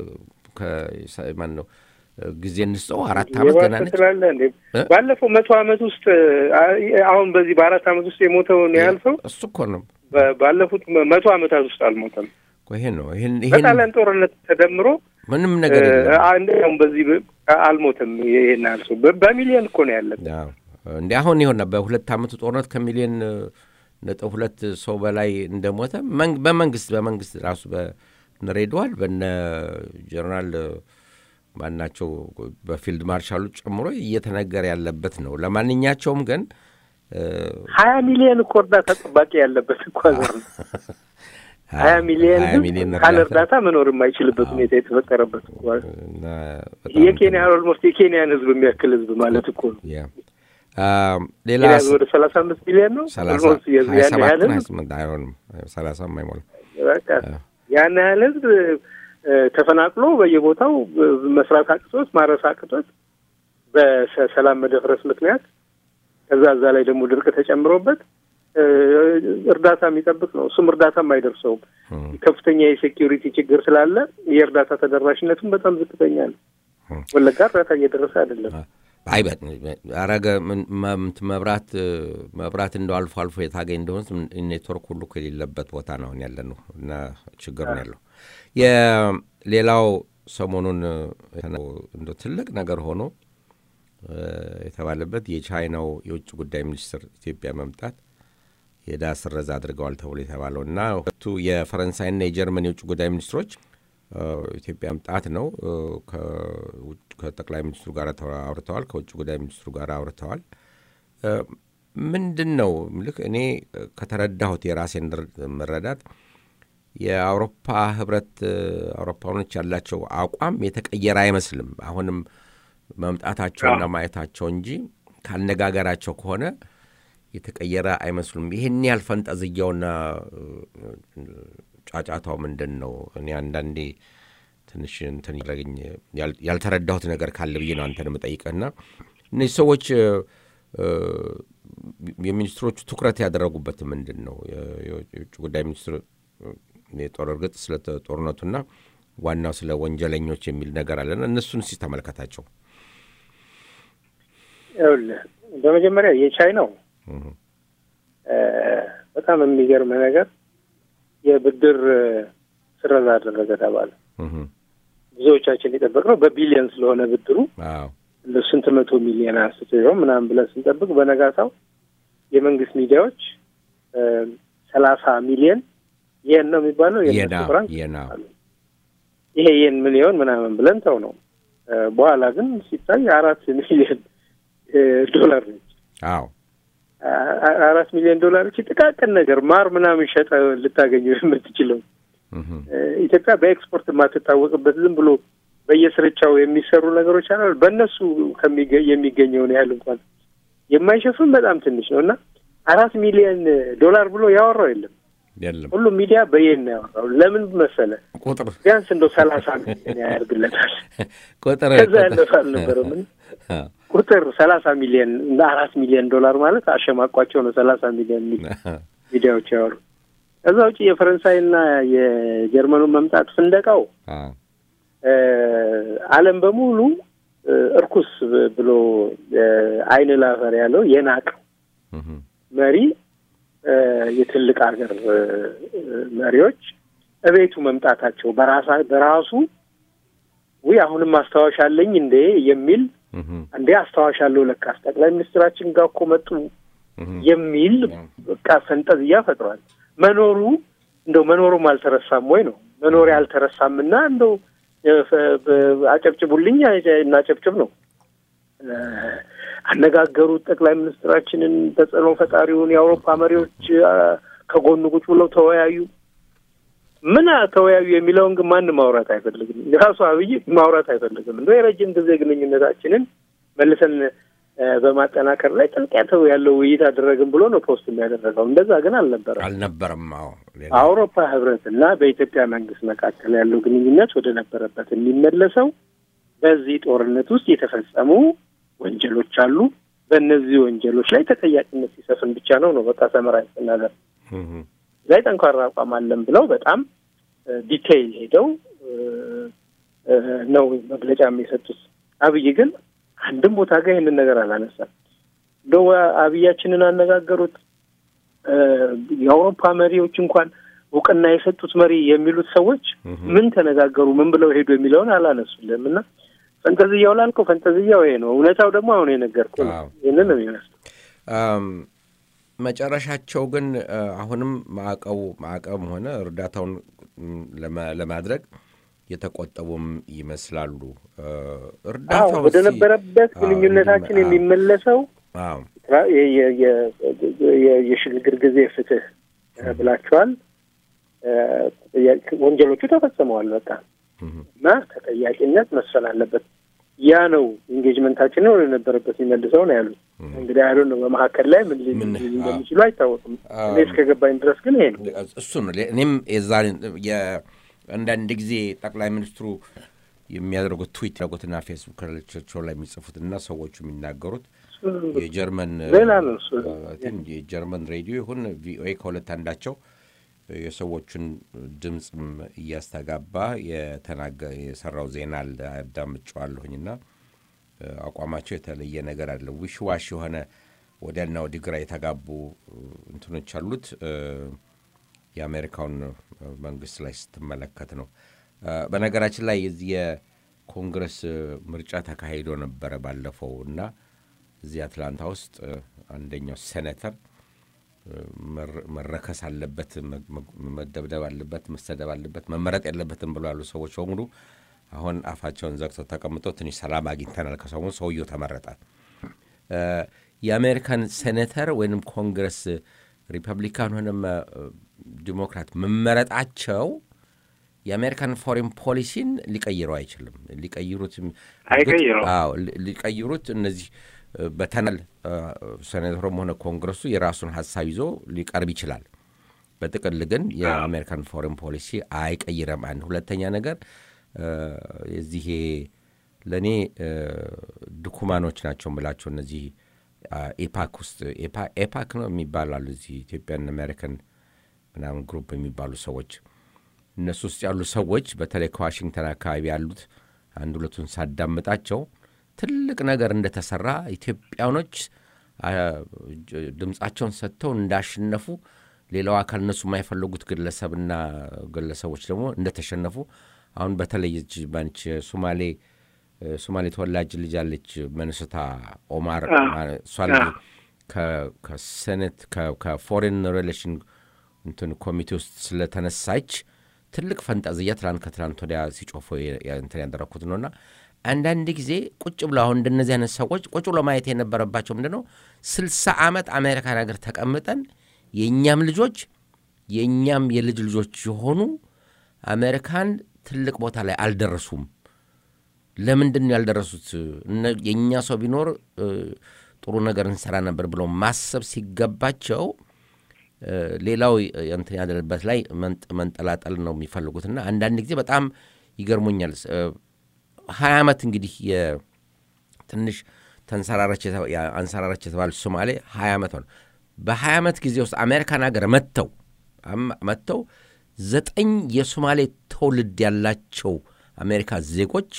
ማን ነው ጊዜ እንስጠው አራት ዓመት ገና ነች። ባለፈው መቶ ዓመት ውስጥ አሁን በዚህ በአራት ዓመት ውስጥ የሞተውን ያህል ሰው እሱ እኮ ነው ባለፉት መቶ ዓመታት ውስጥ አልሞተም። ይሄን ነው ይሄን በጣሊያን ጦርነት ተደምሮ ምንም ነገር አንደኛውም በዚህ አልሞተም። ይሄን ያህል ሰው በሚሊዮን እኮ ነው ያለን። እንዲ አሁን ይሆና በሁለት ዓመቱ ጦርነት ከሚሊዮን ነጥብ ሁለት ሰው በላይ እንደሞተ በመንግስት በመንግስት ራሱ በነሬድዋል በነ ጀነራል ማናቸው በፊልድ ማርሻሉ ጨምሮ እየተነገረ ያለበት ነው። ለማንኛቸውም ግን ሀያ ሚሊዮን እኮ እርዳታ ጠባቂ ያለበት እኮ ሀገር ነው። ሀያ ሚሊዮን ካለ እርዳታ መኖር የማይችልበት ሁኔታ የተፈጠረበት እኮ የኬንያ ኦልሞስት የኬንያን ህዝብ የሚያክል ህዝብ ማለት እኮ ነው። ሌላ ወደ ሰላሳ አምስት ሚሊዮን ነው ያን ያህል ህዝብ አይሆንም፣ ሰላሳም አይሞላም። ያን ያህል ህዝብ ተፈናቅሎ በየቦታው መስራት አቅቶት ማረስ አቅቶት በሰላም መደፍረስ ምክንያት ከዛ እዛ ላይ ደግሞ ድርቅ ተጨምሮበት እርዳታ የሚጠብቅ ነው። እሱም እርዳታም አይደርሰውም። ከፍተኛ የሴኪሪቲ ችግር ስላለ የእርዳታ ተደራሽነቱም በጣም ዝቅተኛ ነው። ወለጋ እርዳታ እየደረሰ አይደለም። አይ አረገ መብራት መብራት እንደው አልፎ አልፎ የታገኝ እንደሆነ ኔትወርክ ሁሉ የሌለበት ቦታ ነው ያለ ነው እና ችግር ነው ያለው። የሌላው ሰሞኑን እንደ ትልቅ ነገር ሆኖ የተባለበት የቻይናው የውጭ ጉዳይ ሚኒስትር ኢትዮጵያ መምጣት የዕዳ ስረዛ አድርገዋል ተብሎ የተባለው እና ሁለቱ የፈረንሳይና የጀርመን የውጭ ጉዳይ ሚኒስትሮች ኢትዮጵያ መምጣት ነው ከጠቅላይ ሚኒስትሩ ጋር አውርተዋል፣ ከውጭ ጉዳይ ሚኒስትሩ ጋር አውርተዋል። ምንድን ነው ልክ እኔ ከተረዳሁት የራሴን መረዳት የአውሮፓ ህብረት አውሮፓኖች ያላቸው አቋም የተቀየረ አይመስልም። አሁንም መምጣታቸውና ማየታቸው እንጂ ካነጋገራቸው ከሆነ የተቀየረ አይመስሉም። ይህን ያህል ፈንጠዝያውና ጫጫታው ምንድን ነው? እኔ አንዳንዴ ትንሽ እንትን ያደረገኝ ያልተረዳሁት ነገር ካለ ብዬ ነው አንተን የምጠይቅህና እነዚህ ሰዎች የሚኒስትሮቹ ትኩረት ያደረጉበት ምንድን ነው? የውጭ ጉዳይ ሚኒስትር የጦር እርግጥ ስለ ጦርነቱና ዋናው ስለ ወንጀለኞች የሚል ነገር አለና እነሱን እስኪ ተመልከታቸው። ይኸውልህ በመጀመሪያ የቻይናው በጣም የሚገርም ነገር የብድር ስረዛ አደረገ ተባለ። ብዙዎቻችን የጠበቅነው በቢሊየን ስለሆነ ብድሩ እንደ ስንት መቶ ሚሊዮን አንስቶ ይሆን ምናምን ብለን ስንጠብቅ በነጋታው የመንግስት ሚዲያዎች ሰላሳ ሚሊየን ይህን ነው የሚባለው ይሄ ይህን ምን ይሆን ምናምን ብለን ተው ነው። በኋላ ግን ሲታይ አራት ሚሊዮን ዶላር ነች። አዎ አራት ሚሊዮን ዶላሮች ጥቃቅን ነገር ማር ምናምን ሸጠ ልታገኘው የምትችለው ኢትዮጵያ በኤክስፖርት የማትታወቅበት ዝም ብሎ በየስርቻው የሚሰሩ ነገሮች አሉ። በእነሱ የሚገኘውን ያህል እንኳን የማይሸፍን በጣም ትንሽ ነው እና አራት ሚሊዮን ዶላር ብሎ ያወራው የለም። የለም ሁሉም ሚዲያ በየን ነው ያወራው። ለምን መሰለ? ቁጥር ቢያንስ እንደው ሰላሳ ሚሊዮን ያደርግለታል። ቁጥር ከዛ ያለፈ አልነበረም። ቁጥር ሰላሳ ሚሊዮን እንደ አራት ሚሊዮን ዶላር ማለት አሸማቋቸው ነው ሰላሳ ሚሊዮን ሚል ሚዲያዎች ያወሩ። ከዛ ውጭ የፈረንሳይና የጀርመኑን መምጣት ፍንደቃው ዓለም በሙሉ እርኩስ ብሎ አይን ላፈር ያለው የናቀው መሪ የትልቅ ሀገር መሪዎች እቤቱ መምጣታቸው በራሳ በራሱ ውይ አሁንም አስታዋሽ አለኝ እንዴ የሚል እንዴ አስታዋሽ አለው ለካስ ጠቅላይ ሚኒስትራችን ጋር እኮ መጡ የሚል በቃ ፈንጠዝያ ፈጥሯል። መኖሩ እንደው መኖሩም አልተረሳም ወይ ነው መኖር አልተረሳም እና እንደው አጨብጭቡልኝ እናጨብጭብ ነው። አነጋገሩት ጠቅላይ ሚኒስትራችንን ተጽዕኖ ፈጣሪውን የአውሮፓ መሪዎች ከጎኑ ቁጭ ብለው ተወያዩ። ምን ተወያዩ የሚለውን ግን ማንም ማውራት አይፈልግም። ራሱ አብይ ማውራት አይፈልግም። እንደ የረጅም ጊዜ ግንኙነታችንን መልሰን በማጠናከር ላይ ጥልቀት ያለው ውይይት አደረግን ብሎ ነው ፖስት የሚያደረገው። እንደዛ ግን አልነበረም አልነበረም። አዎ አውሮፓ ህብረት እና በኢትዮጵያ መንግስት መካከል ያለው ግንኙነት ወደ ነበረበት የሚመለሰው በዚህ ጦርነት ውስጥ የተፈጸሙ ወንጀሎች አሉ። በእነዚህ ወንጀሎች ላይ ተጠያቂነት ሲሰፍን ብቻ ነው ነው በቃ ሰመራዊ ስናገር ላይ ጠንካራ አቋም አለን ብለው በጣም ዲቴይል ሄደው ነው መግለጫ የሰጡት። አብይ ግን አንድም ቦታ ጋር ይህንን ነገር አላነሳም። እንደው አብያችንን አነጋገሩት የአውሮፓ መሪዎች እንኳን እውቅና የሰጡት መሪ የሚሉት ሰዎች ምን ተነጋገሩ፣ ምን ብለው ሄዱ የሚለውን አላነሱልም እና ፈንጠዝያው ላልከው ፈንጠዝያው ይሄ ነው። እውነታው ደግሞ አሁን የነገርኩህ ነው። ይህንን ነው የሚመስለው። መጨረሻቸው ግን አሁንም ማዕቀቡ ማዕቀብም ሆነ እርዳታውን ለማድረግ የተቆጠቡም ይመስላሉ። እርዳታው ወደ ነበረበት ግንኙነታችን የሚመለሰው የሽግግር ጊዜ ፍትህ ብላችኋል። ወንጀሎቹ ተፈጽመዋል በቃ እና ተጠያቂነት መስፈን አለበት። ያ ነው ኢንጌጅመንታችንን ወደ ነበረበት የሚመልሰው ነው ያሉት። እንግዲህ አይዶ ነው በመካከል ላይ ምን እንደሚችሉ አይታወቅም። እኔ እስከገባኝ ድረስ ግን ይሄ ነው እሱ ነው። እኔም የዛ አንዳንድ ጊዜ ጠቅላይ ሚኒስትሩ የሚያደርጉት ትዊት ያደረጉትና ፌስቡክ ቸው ላይ የሚጽፉትና ሰዎቹ የሚናገሩት የጀርመን ሌላ ነው እሱ የጀርመን ሬዲዮ ይሁን ቪኦኤ ከሁለት አንዳቸው የሰዎቹን ድምፅም እያስተጋባ የተናገ የሰራው ዜና አዳምጬዋለሁኝና አቋማቸው የተለየ ነገር አለ። ዊሽ ዋሽ የሆነ ወዲያና ወዲህ ግራ የተጋቡ እንትኖች አሉት። የአሜሪካውን መንግስት ላይ ስትመለከት ነው። በነገራችን ላይ የዚህ የኮንግረስ ምርጫ ተካሂዶ ነበረ ባለፈው እና እዚህ አትላንታ ውስጥ አንደኛው ሴኔተር መረከስ አለበት፣ መደብደብ አለበት፣ መሰደብ አለበት፣ መመረጥ የለበትም ብሎ ያሉ ሰዎች በሙሉ አሁን አፋቸውን ዘግተው ተቀምጠው ትንሽ ሰላም አግኝተናል። ከሰሞኑ ሰውየው ተመረጠ። የአሜሪካን ሴኔተር ወይም ኮንግረስ ሪፐብሊካን ሆነም ዲሞክራት መመረጣቸው የአሜሪካን ፎሬን ፖሊሲን ሊቀይረው አይችልም። ሊቀይሩት ሊቀይሩት እነዚህ በተናል ሴኔተሩም ሆነ ኮንግረሱ የራሱን ሀሳብ ይዞ ሊቀርብ ይችላል። በጥቅል ግን የአሜሪካን ፎሬን ፖሊሲ አይቀይረም። አንድ ሁለተኛ ነገር የዚህ ለእኔ ድኩማኖች ናቸው የምላቸው እነዚህ ኤፓክ ውስጥ ኤፓክ ነው የሚባላሉ እዚህ ኢትዮጵያን አሜሪካን ምናምን ግሩፕ የሚባሉ ሰዎች እነሱ ውስጥ ያሉ ሰዎች በተለይ ከዋሽንግተን አካባቢ ያሉት አንድ ሁለቱን ሳዳምጣቸው ትልቅ ነገር እንደተሰራ ኢትዮጵያኖች ድምፃቸውን ሰጥተው እንዳሸነፉ ሌላው አካል እነሱ የማይፈልጉት ግለሰብና ግለሰቦች ደግሞ እንደተሸነፉ አሁን በተለይ ባንች ሶማሌ ሶማሌ ተወላጅ ልጅ አለች መንስታ ኦማር እሷ ልጅ ከሴኔት ከፎሬን ሬሌሽን እንትን ኮሚቴ ውስጥ ስለተነሳች ትልቅ ፈንጠዝያ ትላንት ከትላንት ወዲያ ሲጮፎ እንትን ያደረግኩት ነውና አንዳንድ ጊዜ ቁጭ ብሎ አሁን እንደነዚህ አይነት ሰዎች ቁጭ ብሎ ማየት የነበረባቸው ምንድን ነው ስልሳ ዓመት አሜሪካን ሀገር ተቀምጠን የእኛም ልጆች የእኛም የልጅ ልጆች የሆኑ አሜሪካን ትልቅ ቦታ ላይ አልደረሱም። ለምንድን ነው ያልደረሱት? የእኛ ሰው ቢኖር ጥሩ ነገር እንሰራ ነበር ብለው ማሰብ ሲገባቸው ሌላው እንትን ያለበት ላይ መንጠላጠል ነው የሚፈልጉትና አንዳንድ ጊዜ በጣም ይገርሞኛል። ሀያ ዓመት እንግዲህ ትንሽ አንሰራራች የተባለች ሶማሌ ሀያ ዓመት ሆነ። በሀያ ዓመት ጊዜ ውስጥ አሜሪካን ሀገር መጥተው መጥተው ዘጠኝ የሶማሌ ትውልድ ያላቸው አሜሪካ ዜጎች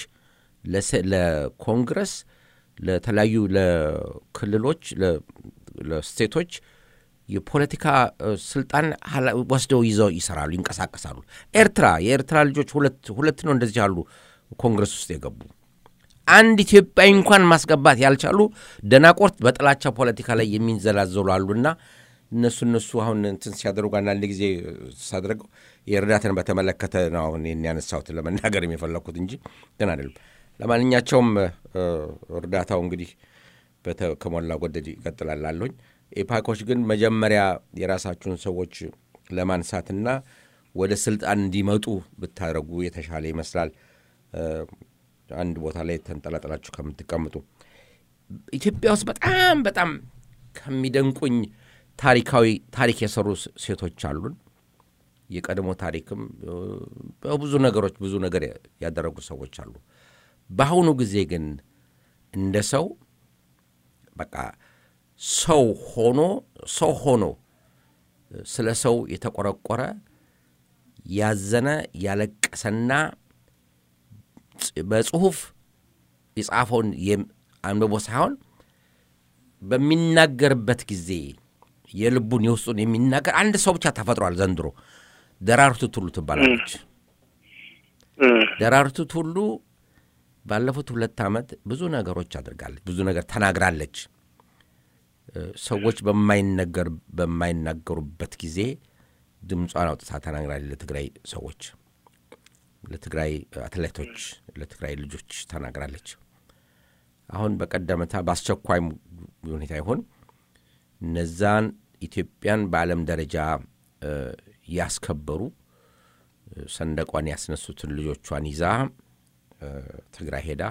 ለኮንግረስ፣ ለተለያዩ ለክልሎች፣ ለስቴቶች የፖለቲካ ስልጣን ወስደው ይዘው ይሰራሉ፣ ይንቀሳቀሳሉ። ኤርትራ የኤርትራ ልጆች ሁለት ነው እንደዚህ ያሉ ኮንግረስ ውስጥ የገቡ አንድ ኢትዮጵያዊ እንኳን ማስገባት ያልቻሉ ደናቆርት በጥላቻ ፖለቲካ ላይ የሚንዘላዘሉ አሉና እነሱ እነሱ አሁን እንትን ሲያደርጉ አንዳንድ ጊዜ ሳደርገው የእርዳታን በተመለከተ ነው አሁን ያነሳሁት ለመናገር የፈለግኩት እንጂ ግን አይደለም። ለማንኛቸውም እርዳታው እንግዲህ ከሞላ ጎደል ይቀጥላል አለኝ። ኤፓኮች ግን መጀመሪያ የራሳችሁን ሰዎች ለማንሳትና ወደ ስልጣን እንዲመጡ ብታደርጉ የተሻለ ይመስላል። አንድ ቦታ ላይ ተንጠላጠላችሁ ከምትቀምጡ ኢትዮጵያ ውስጥ በጣም በጣም ከሚደንቁኝ ታሪካዊ ታሪክ የሰሩ ሴቶች አሉን። የቀድሞ ታሪክም በብዙ ነገሮች ብዙ ነገር ያደረጉ ሰዎች አሉ። በአሁኑ ጊዜ ግን እንደ ሰው በቃ ሰው ሆኖ ሰው ሆኖ ስለ ሰው የተቆረቆረ ያዘነ ያለቀሰና በጽሁፍ የጻፈውን አንብቦ ሳይሆን በሚናገርበት ጊዜ የልቡን የውስጡን የሚናገር አንድ ሰው ብቻ ተፈጥሯል ዘንድሮ። ደራርቱ ቱሉ ትባላለች። ደራርቱ ቱሉ ባለፉት ሁለት ዓመት ብዙ ነገሮች አድርጋለች፣ ብዙ ነገር ተናግራለች። ሰዎች በማይነገር በማይናገሩበት ጊዜ ድምጿን አውጥታ ተናግራለች። ለትግራይ ሰዎች፣ ለትግራይ አትሌቶች፣ ለትግራይ ልጆች ተናግራለች። አሁን በቀደመታ በአስቸኳይ ሁኔታ ይሆን እነዛን ኢትዮጵያን በዓለም ደረጃ ያስከበሩ ሰንደቋን ያስነሱትን ልጆቿን ይዛ ትግራይ ሄዳ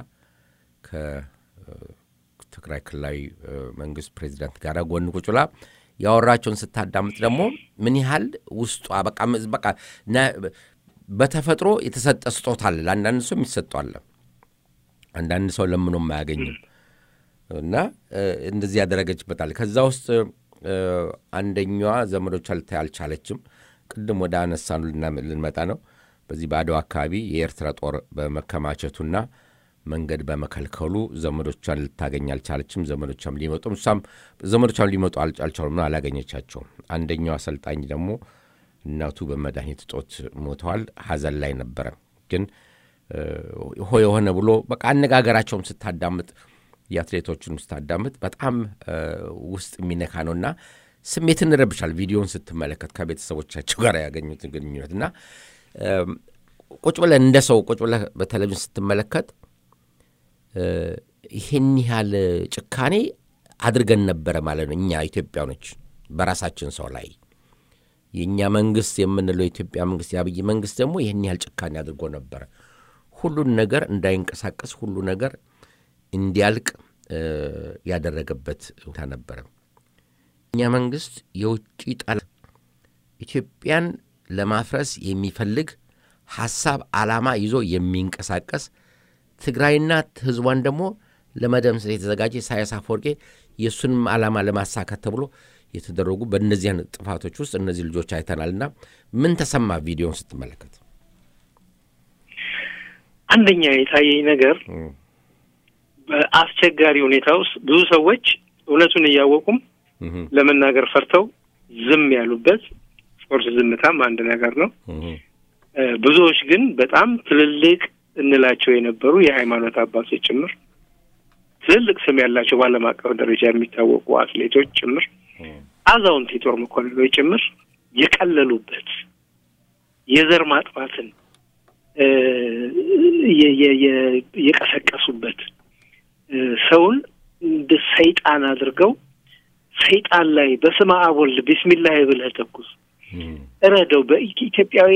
ከትግራይ ክልላዊ መንግስት ፕሬዚዳንት ጋር ጎን ቁጭ ብላ ያወራቸውን ስታዳምጥ ደግሞ ምን ያህል ውስጧ በቃ በቃ በተፈጥሮ የተሰጠ ስጦታ አለ። ለአንዳንድ ሰው የሚሰጠዋለ አንዳንድ ሰው ለምኖም አያገኝም እና እንደዚህ ያደረገችበታል። ከዛ ውስጥ አንደኛዋ ዘመዶቿ ልታይ አልቻለችም። ቅድም ወደ አነሳኑ ልንመጣ ነው። በዚህ በአድዋ አካባቢ የኤርትራ ጦር በመከማቸቱና መንገድ በመከልከሉ ዘመዶቿን ልታገኝ አልቻለችም። ዘመዶቿም ሊመጡ እሷም ዘመዶቿም ሊመጡ አልቻሉም ነው አላገኘቻቸውም። አንደኛው አሰልጣኝ ደግሞ እናቱ በመድኃኒት እጦት ሞተዋል። ሀዘን ላይ ነበረ። ግን ሆ የሆነ ብሎ በቃ አነጋገራቸውም ስታዳምጥ የአትሌቶቹን ስታዳምጥ በጣም ውስጥ የሚነካ ነውና ስሜትን ይረብሻል። ቪዲዮን ስትመለከት ከቤተሰቦቻቸው ጋር ያገኙት ግንኙነት እና ቁጭ ብለህ እንደ ሰው ቁጭ ብለህ በቴሌቪዥን ስትመለከት ይህን ያህል ጭካኔ አድርገን ነበረ ማለት ነው። እኛ ኢትዮጵያኖች በራሳችን ሰው ላይ የእኛ መንግስት የምንለው የኢትዮጵያ መንግስት የአብይ መንግስት ደግሞ ይህን ያህል ጭካኔ አድርጎ ነበረ። ሁሉን ነገር እንዳይንቀሳቀስ ሁሉ ነገር እንዲያልቅ ያደረገበት ሁኔታ ነበረ። እኛ መንግስት የውጭ ጠላት ኢትዮጵያን ለማፍረስ የሚፈልግ ሀሳብ ዓላማ ይዞ የሚንቀሳቀስ ትግራይና ህዝቧን ደግሞ ለመደምሰስ የተዘጋጀ ኢሳያስ አፈወርቄ የእሱንም ዓላማ ለማሳካት ተብሎ የተደረጉ በእነዚህ አይነት ጥፋቶች ውስጥ እነዚህ ልጆች አይተናልና ምን ተሰማ ቪዲዮን ስትመለከት? አንደኛ የታየኝ ነገር በአስቸጋሪ ሁኔታ ውስጥ ብዙ ሰዎች እውነቱን እያወቁም ለመናገር ፈርተው ዝም ያሉበት ፎርስ ዝምታም አንድ ነገር ነው። ብዙዎች ግን በጣም ትልልቅ እንላቸው የነበሩ የሃይማኖት አባቶች ጭምር ትልልቅ ስም ያላቸው በዓለም አቀፍ ደረጃ የሚታወቁ አትሌቶች ጭምር አዛውንት የጦር መኮንኖች ጭምር የቀለሉበት የዘር ማጥፋትን የቀሰቀሱበት ሰውን እንደ ሰይጣን አድርገው ሰይጣን ላይ በስመ አብ ወልድ ቢስሚላህ ብለህ ተኩስ እረደው በኢትዮጵያዊ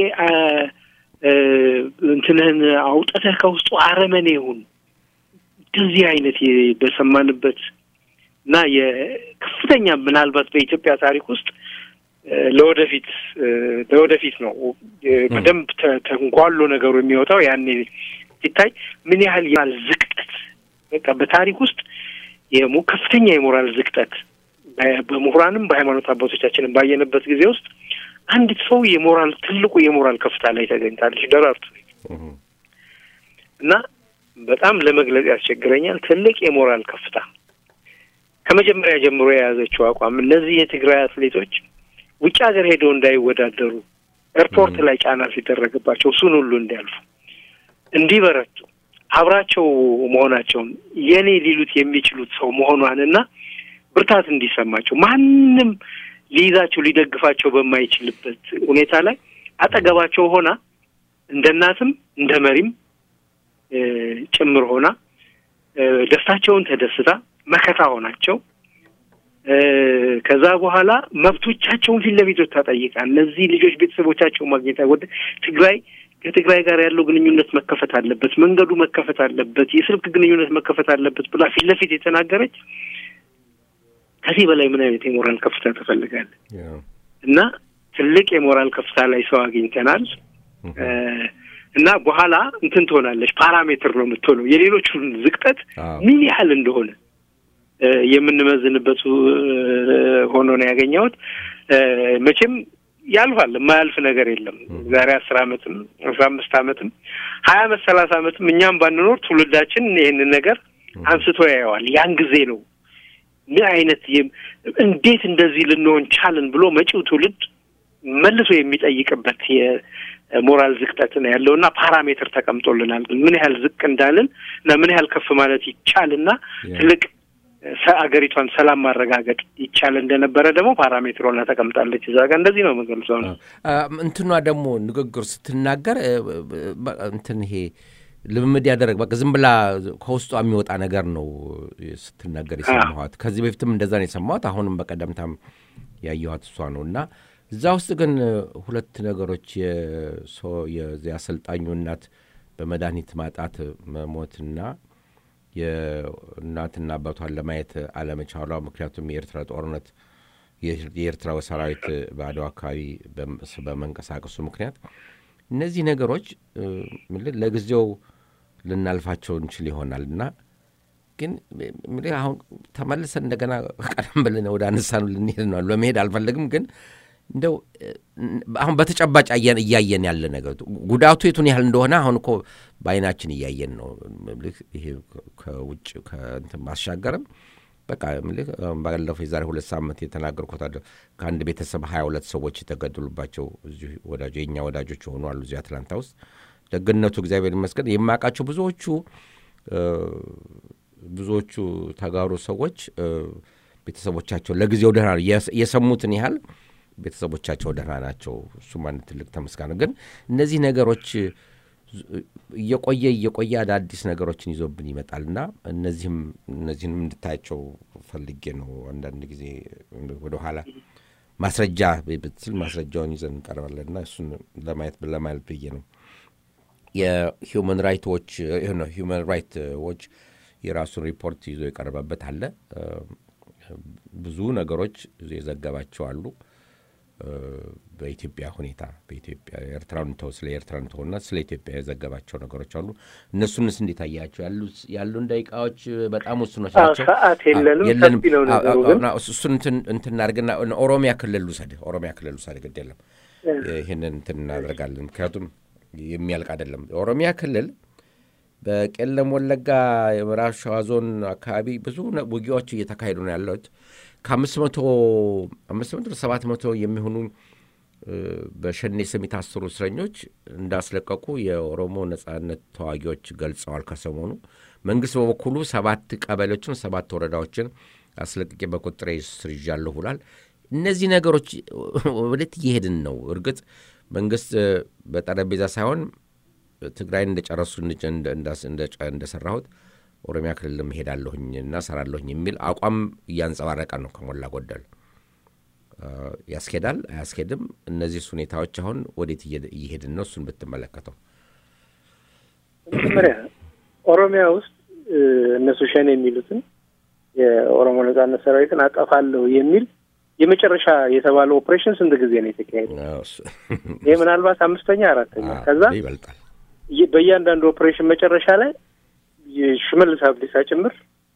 እንትንህን አውጥተህ ከውስጡ አረመኔ ይሁን እንደዚህ አይነት በሰማንበት እና የከፍተኛ ምናልባት በኢትዮጵያ ታሪክ ውስጥ ለወደፊት ለወደፊት ነው በደንብ ተንጓሎ ነገሩ የሚወጣው ያኔ ሲታይ ምን ያህል የሞራል ዝቅጠት በቃ በታሪክ ውስጥ ከፍተኛ የሞራል ዝቅጠት በምሁራንም በሃይማኖት አባቶቻችንም ባየንበት ጊዜ ውስጥ አንዲት ሰው የሞራል ትልቁ የሞራል ከፍታ ላይ ተገኝታለች ደራርቱ እና በጣም ለመግለጽ ያስቸግረኛል። ትልቅ የሞራል ከፍታ ከመጀመሪያ ጀምሮ የያዘችው አቋም እነዚህ የትግራይ አትሌቶች ውጭ ሀገር ሄደው እንዳይወዳደሩ ኤርፖርት ላይ ጫና ሲደረግባቸው እሱን ሁሉ እንዲያልፉ እንዲበረቱ አብራቸው መሆናቸውን የኔ ሊሉት የሚችሉት ሰው መሆኗንና ብርታት እንዲሰማቸው ማንም ሊይዛቸው ሊደግፋቸው በማይችልበት ሁኔታ ላይ አጠገባቸው ሆና እንደ እናትም እንደ መሪም ጭምር ሆና ደስታቸውን ተደስታ መከታ ሆናቸው ከዛ በኋላ መብቶቻቸውን ፊት ለፊት ተጠይቃ እነዚህ ልጆች ቤተሰቦቻቸውን ማግኘት ወደ ትግራይ ከትግራይ ጋር ያለው ግንኙነት መከፈት አለበት፣ መንገዱ መከፈት አለበት፣ የስልክ ግንኙነት መከፈት አለበት ብላ ፊት ለፊት የተናገረች ከዚህ በላይ ምን አይነት የሞራል ከፍታ ትፈልጋለህ? እና ትልቅ የሞራል ከፍታ ላይ ሰው አግኝተናል። እና በኋላ እንትን ትሆናለች፣ ፓራሜትር ነው የምትሆነው የሌሎቹን ዝቅጠት ምን ያህል እንደሆነ የምንመዝንበት ሆኖ ነው ያገኘሁት። መቼም ያልፋል፣ የማያልፍ ነገር የለም። ዛሬ አስር አመትም አስራ አምስት አመትም ሀያ አመት ሰላሳ አመትም እኛም ባንኖር ትውልዳችን ይህንን ነገር አንስቶ ያየዋል። ያን ጊዜ ነው ምን አይነት እንዴት እንደዚህ ልንሆን ቻልን ብሎ መጪው ትውልድ መልሶ የሚጠይቅበት የሞራል ዝቅጠት ነው ያለው እና ፓራሜትር ተቀምጦልናል። ምን ያህል ዝቅ እንዳልን እና ምን ያህል ከፍ ማለት ይቻልና ትልቅ አገሪቷን ሰላም ማረጋገጥ ይቻል እንደነበረ ደግሞ ፓራሜትር ሆና ተቀምጣለች እዛ ጋር። እንደዚህ ነው የምገልጸው ነው። እንትኗ ደግሞ ንግግር ስትናገር እንትን ይሄ ልምምድ ያደረግ በቃ ዝም ብላ ከውስጧ የሚወጣ ነገር ነው ስትናገር የሰማኋት። ከዚህ በፊትም እንደዛ ነው የሰማኋት። አሁንም በቀደምታም ያየኋት እሷ ነው እና እዛ ውስጥ ግን ሁለት ነገሮች የአሰልጣኙ እናት በመድኃኒት ማጣት መሞትና የእናትና አባቷን ለማየት አለመቻሏ ምክንያቱም የኤርትራ ጦርነት የኤርትራ ሰራዊት በአድዋ አካባቢ በመንቀሳቀሱ ምክንያት እነዚህ ነገሮች ለጊዜው ልናልፋቸው እንችል ይሆናል እና ግን አሁን ተመልሰን እንደገና ቀደም ብለን ወደ አነሳነው ልንሄድ ነው። ለመሄድ አልፈለግም ግን እንደው አሁን በተጨባጭ እያየን ያለ ነገር ጉዳቱ የቱን ያህል እንደሆነ አሁን እኮ በአይናችን እያየን ነው። ይሄ ከውጭ ከእንትን ማሻገርም በቃ ባለፈው የዛሬ ሁለት ሳምንት የተናገርኩት ከአንድ ቤተሰብ ሀያ ሁለት ሰዎች የተገደሉባቸው እዚሁ ወዳጆ የእኛ ወዳጆች የሆኑ አሉ እዚህ አትላንታ ውስጥ። ደግነቱ እግዚአብሔር ይመስገን የማውቃቸው ብዙዎቹ ብዙዎቹ ተጋሩ ሰዎች ቤተሰቦቻቸው ለጊዜው ደህና ነው። የስ- የሰሙትን ያህል ቤተሰቦቻቸው ደህና ናቸው። እሱም አንድ ትልቅ ተመስጋን ነው። ግን እነዚህ ነገሮች እየቆየ እየቆየ አዳዲስ ነገሮችን ይዞብን ይመጣልና እነዚህም እነዚህንም እንድታያቸው ፈልጌ ነው። አንዳንድ ጊዜ ወደኋላ ማስረጃ ብትል ማስረጃውን ይዘን እንቀርባለንና እሱን ለማየት ለማለት ብዬ ነው። የሂውማን ራይት ዎች ነው ሂውማን ራይት ዎች የራሱን ሪፖርት ይዞ የቀረበበት አለ። ብዙ ነገሮች የዘገባቸው አሉ። በኢትዮጵያ ሁኔታ በኢትዮጵያ ኤርትራን ተው ስለ ኤርትራን ተውና ስለ ኢትዮጵያ የዘገባቸው ነገሮች አሉ። እነሱንስ እንዴት አያቸው? ያሉን ደቂቃዎች በጣም ውስኖች ናቸው። ሰዓት የለንም። የለንም። ሰፊ ነው ነገሩ ግን እሱን እንትን እንትን እናድርግና ኦሮሚያ ክልል ውሰድ፣ ኦሮሚያ ክልል ውሰድ፣ ግድ የለም ይህንን እንትን እናደርጋለን። ምክንያቱም የሚያልቅ አይደለም። ኦሮሚያ ክልል በቄለም ወለጋ የምዕራብ ሸዋ ዞን አካባቢ ብዙ ነ- ውጊያዎች እየተካሄዱ ነው ያለት ከአምስት መቶ አምስት መቶ ሰባት መቶ የሚሆኑ እ፣ በሸኔ ስም የታሰሩ እስረኞች እንዳስለቀቁ የኦሮሞ ነጻነት ተዋጊዎች ገልጸዋል። ከሰሞኑ መንግስት በበኩሉ ሰባት ቀበሌዎችን ሰባት ወረዳዎችን አስለቅቄ በቁጥጥሬ ስር ይዣለሁ ብሏል። እነዚህ ነገሮች ወዴት እየሄድን ነው? እርግጥ መንግስት እ፣ በጠረጴዛ ሳይሆን ትግራይን እንደጨረሱ እንደ- እንደ- እንዳስ- እንደ- እንደሰራሁት ኦሮሚያ ክልል እሄዳለሁኝ እና ሰራለሁኝ የሚል አቋም እያንጸባረቀ ነው ከሞላ ጎደል። አ፣ ያስኬዳል አያስኬድም? እነዚህ ሁኔታዎች አሁን ወዴት እየሄድ- እየሄድን ነው? እሱን ብትመለከተው። መጀመሪያ ኦሮሚያ ውስጥ እ፣ እነሱ ሸኔ የሚሉትን የኦሮሞ ነጻነት ሰራዊትን አጠፋለሁ የሚል የመጨረሻ የተባለው ኦፕሬሽን ስንት ጊዜ ነው የተካሄደ? አዎ፣ እሱ- ይህ ምናልባት አምስተኛ አራተኛ። አዎ፣ ከዛ ይበልጣል። ይ- በእያንዳንዱ ኦፕሬሽን መጨረሻ ላይ የሽመልስ አብዲሳ ጭምር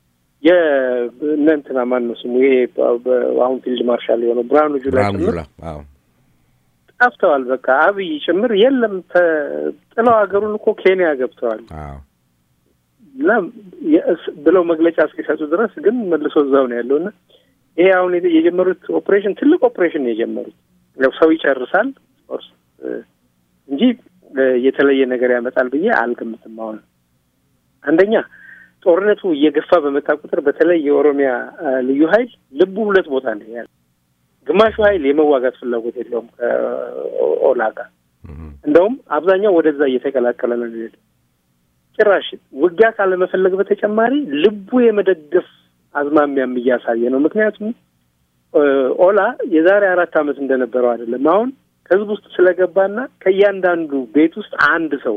የእነ እንትና ማን ነው ስሙ ይሄ በ- በ- አሁን ፊልድ ማርሻል የሆነው ብርሃኑ ጁላ ብርሃኑ ጭምር ጁላ አዎ፣ ጠፍተዋል። በቃ አብይ ጭምር የለም ተ- ጥለው ሀገሩን እኮ ኬንያ ገብተዋል አዎ፣ እና የእስ- ብለው መግለጫ እስኪሰጡ ድረስ ግን መልሶ እዛው ነው ያለው እና ይሄ አሁን የተ- የጀመሩት ኦፕሬሽን ትልቅ ኦፕሬሽን ነው የጀመሩት። ያው ሰው ይጨርሳል ኦፍኮርስ እ፣ እንጂ እ፣ የተለየ ነገር ያመጣል ብዬ አልገምትም። አሁን አንደኛ ጦርነቱ እየገፋ በመጣ ቁጥር በተለይ የኦሮሚያ እ፣ ልዩ ኃይል ልቡ ሁለት ቦታ ነው ያለ። ግማሹ ኃይል የመዋጋት ፍላጎት የለውም ከኦላ ጋር እም፣ እንደውም አብዛኛው ወደዛ እየተቀላቀለ ነው የሚሄደው። ጭራሽ ውጊያ ካለመፈለግ በተጨማሪ ልቡ የመደገፍ አዝማሚያም እያሳየ ነው። ምክንያቱም እ፣ ኦላ የዛሬ አራት ዓመት እንደነበረው አይደለም። አሁን ህዝብ ውስጥ ስለገባና ከእያንዳንዱ ቤት ውስጥ አንድ ሰው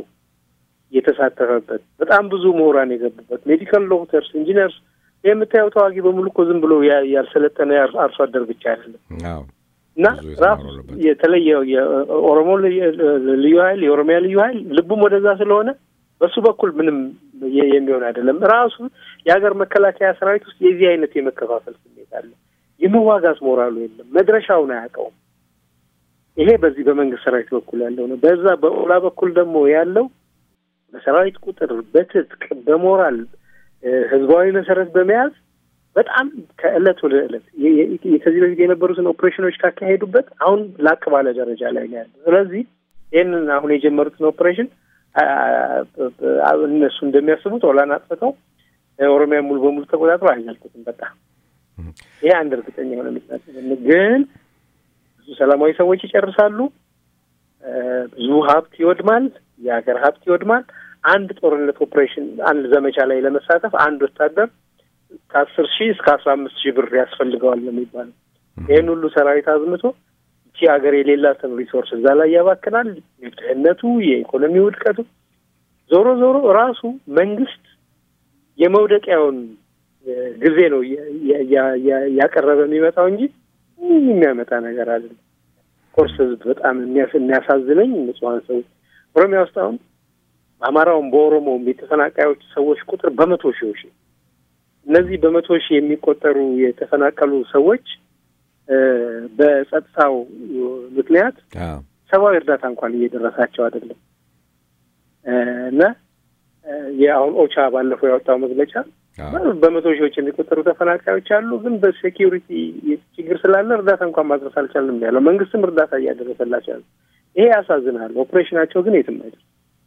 የተሳተፈበት በጣም ብዙ ምሁራን የገቡበት ሜዲካል ዶክተርስ፣ ኢንጂነርስ የምታየው ተዋጊ በሙሉ እኮ ዝም ብሎ ያ- ያልሰለጠነ ያር- አርሶ አደር ብቻ አይደለም። አዎ፣ እና ብዙ የተማሩ ራሱ አሉበት። የተለየ የኦሮሞ ልዩ- ልዩ ኃይል የኦሮሚያ ልዩ ኃይል ልቡም ወደዛ ስለሆነ በሱ በኩል ምንም የ- የሚሆን አይደለም። ራሱ የሀገር መከላከያ ሰራዊት ውስጥ የዚህ አይነት የመከፋፈል ስሜት አለ። የመዋጋት ሞራሉ የለም። መድረሻውን አያውቀውም። ይሄ በዚህ በመንግስት ሰራዊት በኩል ያለው ነው። በዛ በኦላ በኩል ደግሞ ያለው በሰራዊት ቁጥር፣ በትጥቅ፣ በሞራል እ፣ ህዝባዊ መሰረት በመያዝ በጣም ከእለት ወደ እለት የ- የ- ከዚህ በፊት የነበሩትን ኦፕሬሽኖች ካካሄዱበት አሁን ላቅ ባለ ደረጃ ላይ ነው ያለው። ስለዚህ ይህንን አሁን የጀመሩትን ኦፕሬሽን አ- አ- እነሱ እንደሚያስቡት ኦላን አጥፍተው እ፣ ኦሮሚያ ሙሉ በሙሉ ተቆጣጥሮ አይዘልቁትም። በቃ ይሄ አንድ እርግጠኛ የሆነ ምክንያት ነው። ግን ብዙ ሰላማዊ ሰዎች ይጨርሳሉ። እ፣ ብዙ ሀብት ይወድማል። የሀገር ሀብት ይወድማል። አንድ ጦርነት ኦፕሬሽን አንድ ዘመቻ ላይ ለመሳተፍ አንድ ወታደር ከአስር ሺህ እስከ አስራ አምስት ሺህ ብር ያስፈልገዋል ነው የሚባለው። ይህን ሁሉ ሰራዊት አዝምቶ እቺ ሀገር የሌላትን ሪሶርስ እዛ ላይ ያባክናል። የድህነቱ፣ የኢኮኖሚ ውድቀቱ ዞሮ ዞሮ ራሱ መንግስት የመውደቂያውን እ፣ ጊዜ ነው የ- የ- ያ- ያ- ያቀረበ የሚመጣው እንጂ ምንም የሚያመጣ ነገር አይደለም። ኮርስ ህዝብ በጣም የሚያስ- የሚያሳዝነኝ ንጹሐን ሰዎች ኦሮሚያ ውስጥ አሁን በአማራውም በኦሮሞውም የተፈናቃዮች ሰዎች ቁጥር በመቶ ሺዎች ነው። እነዚህ በመቶ ሺህ የሚቆጠሩ የተፈናቀሉ ሰዎች እ፣ በጸጥታው ምክንያት አዎ፣ ሰብአዊ እርዳታ እንኳን እየደረሳቸው አይደለም እ፣ እና እ፣ የአሁን ኦቻ ባለፈው ያወጣው መግለጫ አዎ፣ በመቶ ሺዎች የሚቆጠሩ ተፈናቃዮች አሉ፣ ግን በሴኪሪቲ ችግር ስላለ እርዳታ እንኳን ማድረስ አልቻልንም ነው ያለው። መንግስትም እርዳታ እያደረሰላቸው ያለ ይሄ ያሳዝናል። ኦፕሬሽናቸው ግን የትም አይደርስ።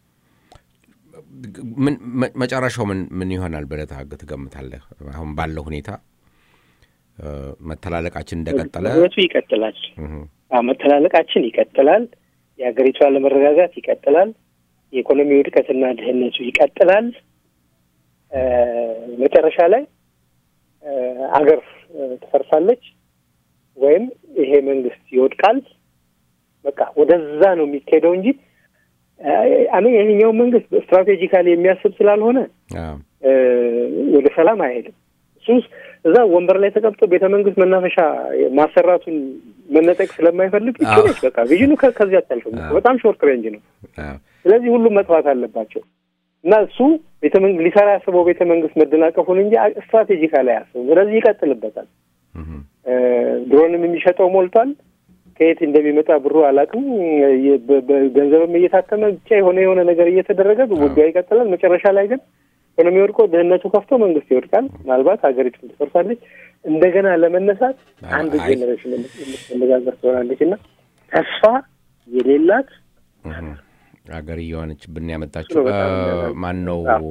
ምን መ- መጨረሻው ምን ምን ይሆናል ብለህ ታግ- ትገምታለህ? አሁን ባለው ሁኔታ እ፣ መተላለቃችን እንደቀጠለ ጦርነቱ ይቀጥላል። እህ፣ አዎ፣ መተላለቃችን ይቀጥላል። የሀገሪቱ አለመረጋጋት ይቀጥላል። የኢኮኖሚ ውድቀትና ድህነቱ ይቀጥላል። እ፣ መጨረሻ ላይ እ፣ አገር እ፣ ትፈርሳለች ወይም ይሄ መንግስት ይወድቃል። በቃ ወደዛ ነው የሚካሄደው እንጂ አሜ ይሄኛው መንግስት ስትራቴጂካሊ የሚያስብ ስላልሆነ አዎ፣ እ፣ ወደ ሰላም አይሄድም። እሱ እዛ ወንበር ላይ ተቀምጦ ቤተ መንግስት መናፈሻ ማሰራቱን መነጠቅ ስለማይፈልግ አዎ። ይችላል። በቃ ቪዥኑ ከ- ከዚህ አታልፍም። አዎ። በጣም ሾርት ሬንጅ ነው። አዎ፣ ስለዚህ ሁሉም መጥፋት አለባቸው እና እሱ ቤተ መንግስት ሊሰራ ያስበው ቤተ መንግስት መደናቀፉን እንጂ ስትራቴጂካሊ አያስብም። ስለዚህ ይቀጥልበታል። እህ፣ እ፣ ድሮንም የሚሸጠው ሞልቷል። ከየት እንደሚመጣ ብሩ አላውቅም። የ- በ- በ- ገንዘብም እየታተመ ብቻ የሆነ የሆነ ነገር እየተደረገ ውጊያው ይቀጥላል። መጨረሻ ላይ ግን ኢኮኖሚ ወድቆ ድህነቱ ከፍቶ መንግስት ይወድቃል። ምናልባት ሀገሪቱ ትፈርሳለች። እንደገና ለመነሳት አንድ አይ- ጄኔሬሽን የምትነጋገር ትሆናለች እና ተስፋ የሌላት እህ። አገር እየሆነችብን ያመጣችው ነው በጣም የሚያሳዝነው። ማን ነው? አዎ።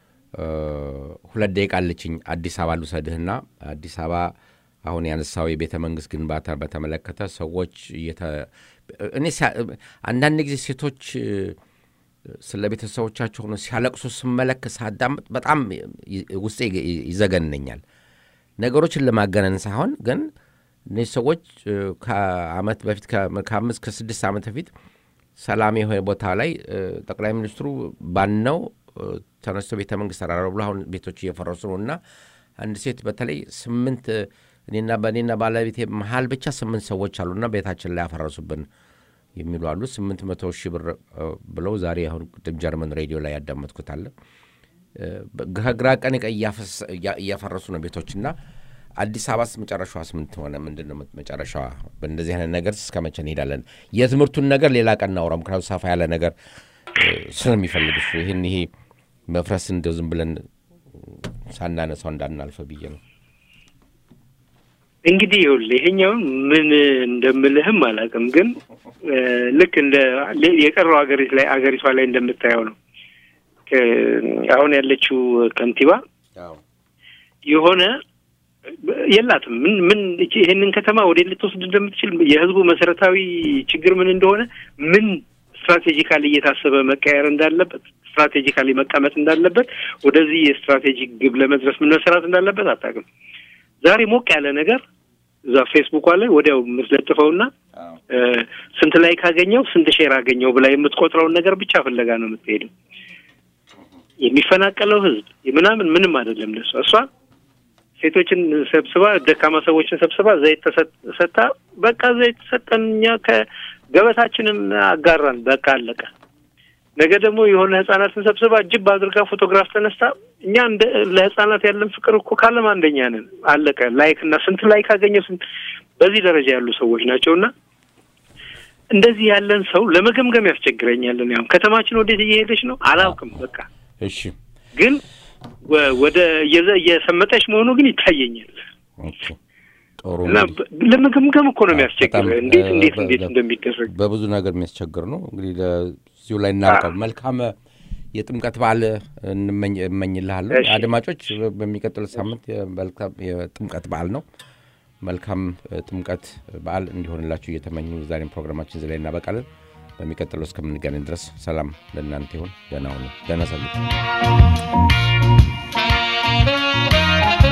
ሁለት ደቂቃ አለችኝ። አዲስ አበባ ልውሰድህና አዲስ አበባ አሁን ያነሳው የቤተ መንግስት ግንባታ በተመለከተ ሰዎች እየተ- እኔ ሲያ- አንዳንድ ጊዜ ሴቶች እ፣ ስለ ቤተሰቦቻቸው ሆነው ሲያለቅሱ ስመለክ ሳዳምጥ በጣም ይ- ውስጤ ይ- ይዘገንነኛል። ነገሮችን ለማገነን ሳይሆን ግን እነዚህ ሰዎች እ፣ ከአመት በፊት ከ- ከአምስት ከስድስት ዓመት በፊት ሰላም የሆነ ቦታ ላይ እ፣ ጠቅላይ ሚኒስትሩ ባነው እ፣ ተነስቶ ቤተ መንግስት ተራራ ብሎ አሁን ቤቶች እየፈረሱ ነው እና አንድ ሴት በተለይ ስምንት እ፣ እኔና በእኔና ባለቤቴ መሀል ብቻ ስምንት ሰዎች አሉና ቤታችን ላይ ያፈረሱብን የሚሉ አሉ። ስምንት መቶ ሺህ ብር እ፣ ብለው ዛሬ አሁን ቅድም ጀርመን ሬዲዮ ላይ ያዳመጥኩት አለ። እ፣ ከግራ ቀን ቀኝ እያፈሰ- እያ- እያፈረሱ ነው ቤቶችና አዲስ አበባስ መጨረሻዋስ ምን ትሆነ? ምንድን ነው መጨረሻዋ? በእንደዚህ አይነት ነገር እስከ መቼ እንሄዳለን? የትምህርቱን ነገር ሌላ ቀን እናውራ። ምክንያቱም ሰፋ ያለ ነገር እ፣ ስለሚፈልግ እሱ ይህን ይሄ መፍረስ እንደው ዝም ብለን ሳናነሳው እንዳናልፈ ብዬ ነው። እንግዲህ ይኸውልህ ይሄኛውን ምን እንደምልህም አላውቅም፣ ግን እ፣ ልክ እንደ ሌ- የቀረው ሀገሪት ላይ አገሪቷ ላይ እንደምታየው ነው። ከ- አሁን ያለችው ከንቲባ የሆነ የላትም ምን ምን እቺ- ይሄንን ከተማ ወደ ልትወስድ እንደምትችል የህዝቡ መሰረታዊ ችግር ምን እንደሆነ ምን ስትራቴጂካሊ እየታሰበ መቀየር እንዳለበት ስትራቴጂካሊ መቀመጥ እንዳለበት ወደዚህ የስትራቴጂክ ግብ ለመድረስ ምን መሰራት እንዳለበት አታውቅም። ዛሬ ሞቅ ያለ ነገር እዛ ፌስቡኳ ላይ ወዲያው የምትለጥፈውና እ፣ ስንት ላይ ካገኘው ስንት ሼር አገኘው ብላ የምትቆጥረውን ነገር ብቻ ፍለጋ ነው የምትሄደው። የሚፈናቀለው ህዝብ ምናምን ምንም አይደለም ለሷ። እሷ ሴቶችን ሰብስባ ደካማ ሰዎችን ሰብስባ ዘይት ተሰጥ- ሰጥታ በቃ ዘይት ሰጠን እኛ ከገበታችንን አጋራን በቃ አለቀ። ነገ ደግሞ የሆነ ህጻናትን ሰብስባ ጅብ አድርጋ ፎቶግራፍ ተነስታ እኛ እንደ ለህጻናት ያለን ፍቅር እኮ ካለም አንደኛ ነን አለቀ። ላይክ እና ስንት ላይክ አገኘው ስንት በዚህ ደረጃ ያሉ ሰዎች ናቸው እና እንደዚህ ያለን ሰው ለመገምገም ያስቸግረኛል። እኔ አሁን ከተማችን ወዴት እየሄደች ነው አላውቅም። በቃ እሺ ግን ወ- ወደ እየዘ- እየሰመጠች መሆኑ ግን ይታየኛል ኦኬ። ጥሩ እና እንግዲህ በ- ለመገምገም እኮ ነው የሚያስቸግር በጣም፣ እንዴት እ፣ እንዴት በ- እንዴት በ- እንደሚደረግ በብዙ ነገር የሚያስቸግር ነው። እንግዲህ ለዚሁ ላይ እናርቀው። መልካም የጥምቀት በዓል እንመኝ- እመኝልሃለሁ። እሺ። አድማጮች በሚቀጥለው ሳምንት የመልካም የጥምቀት በዓል ነው። መልካም እ፣ ጥምቀት በዓል እንዲሆንላችሁ እየተመኙ የዛሬን ፕሮግራማችን እዚህ ላይ እናበቃለን። በሚቀጥለው እስከምንገናኝ ድረስ ሰላም ለእናንተ ይሁን። ደህና ሁኑ። ደህና ሰንብቱ።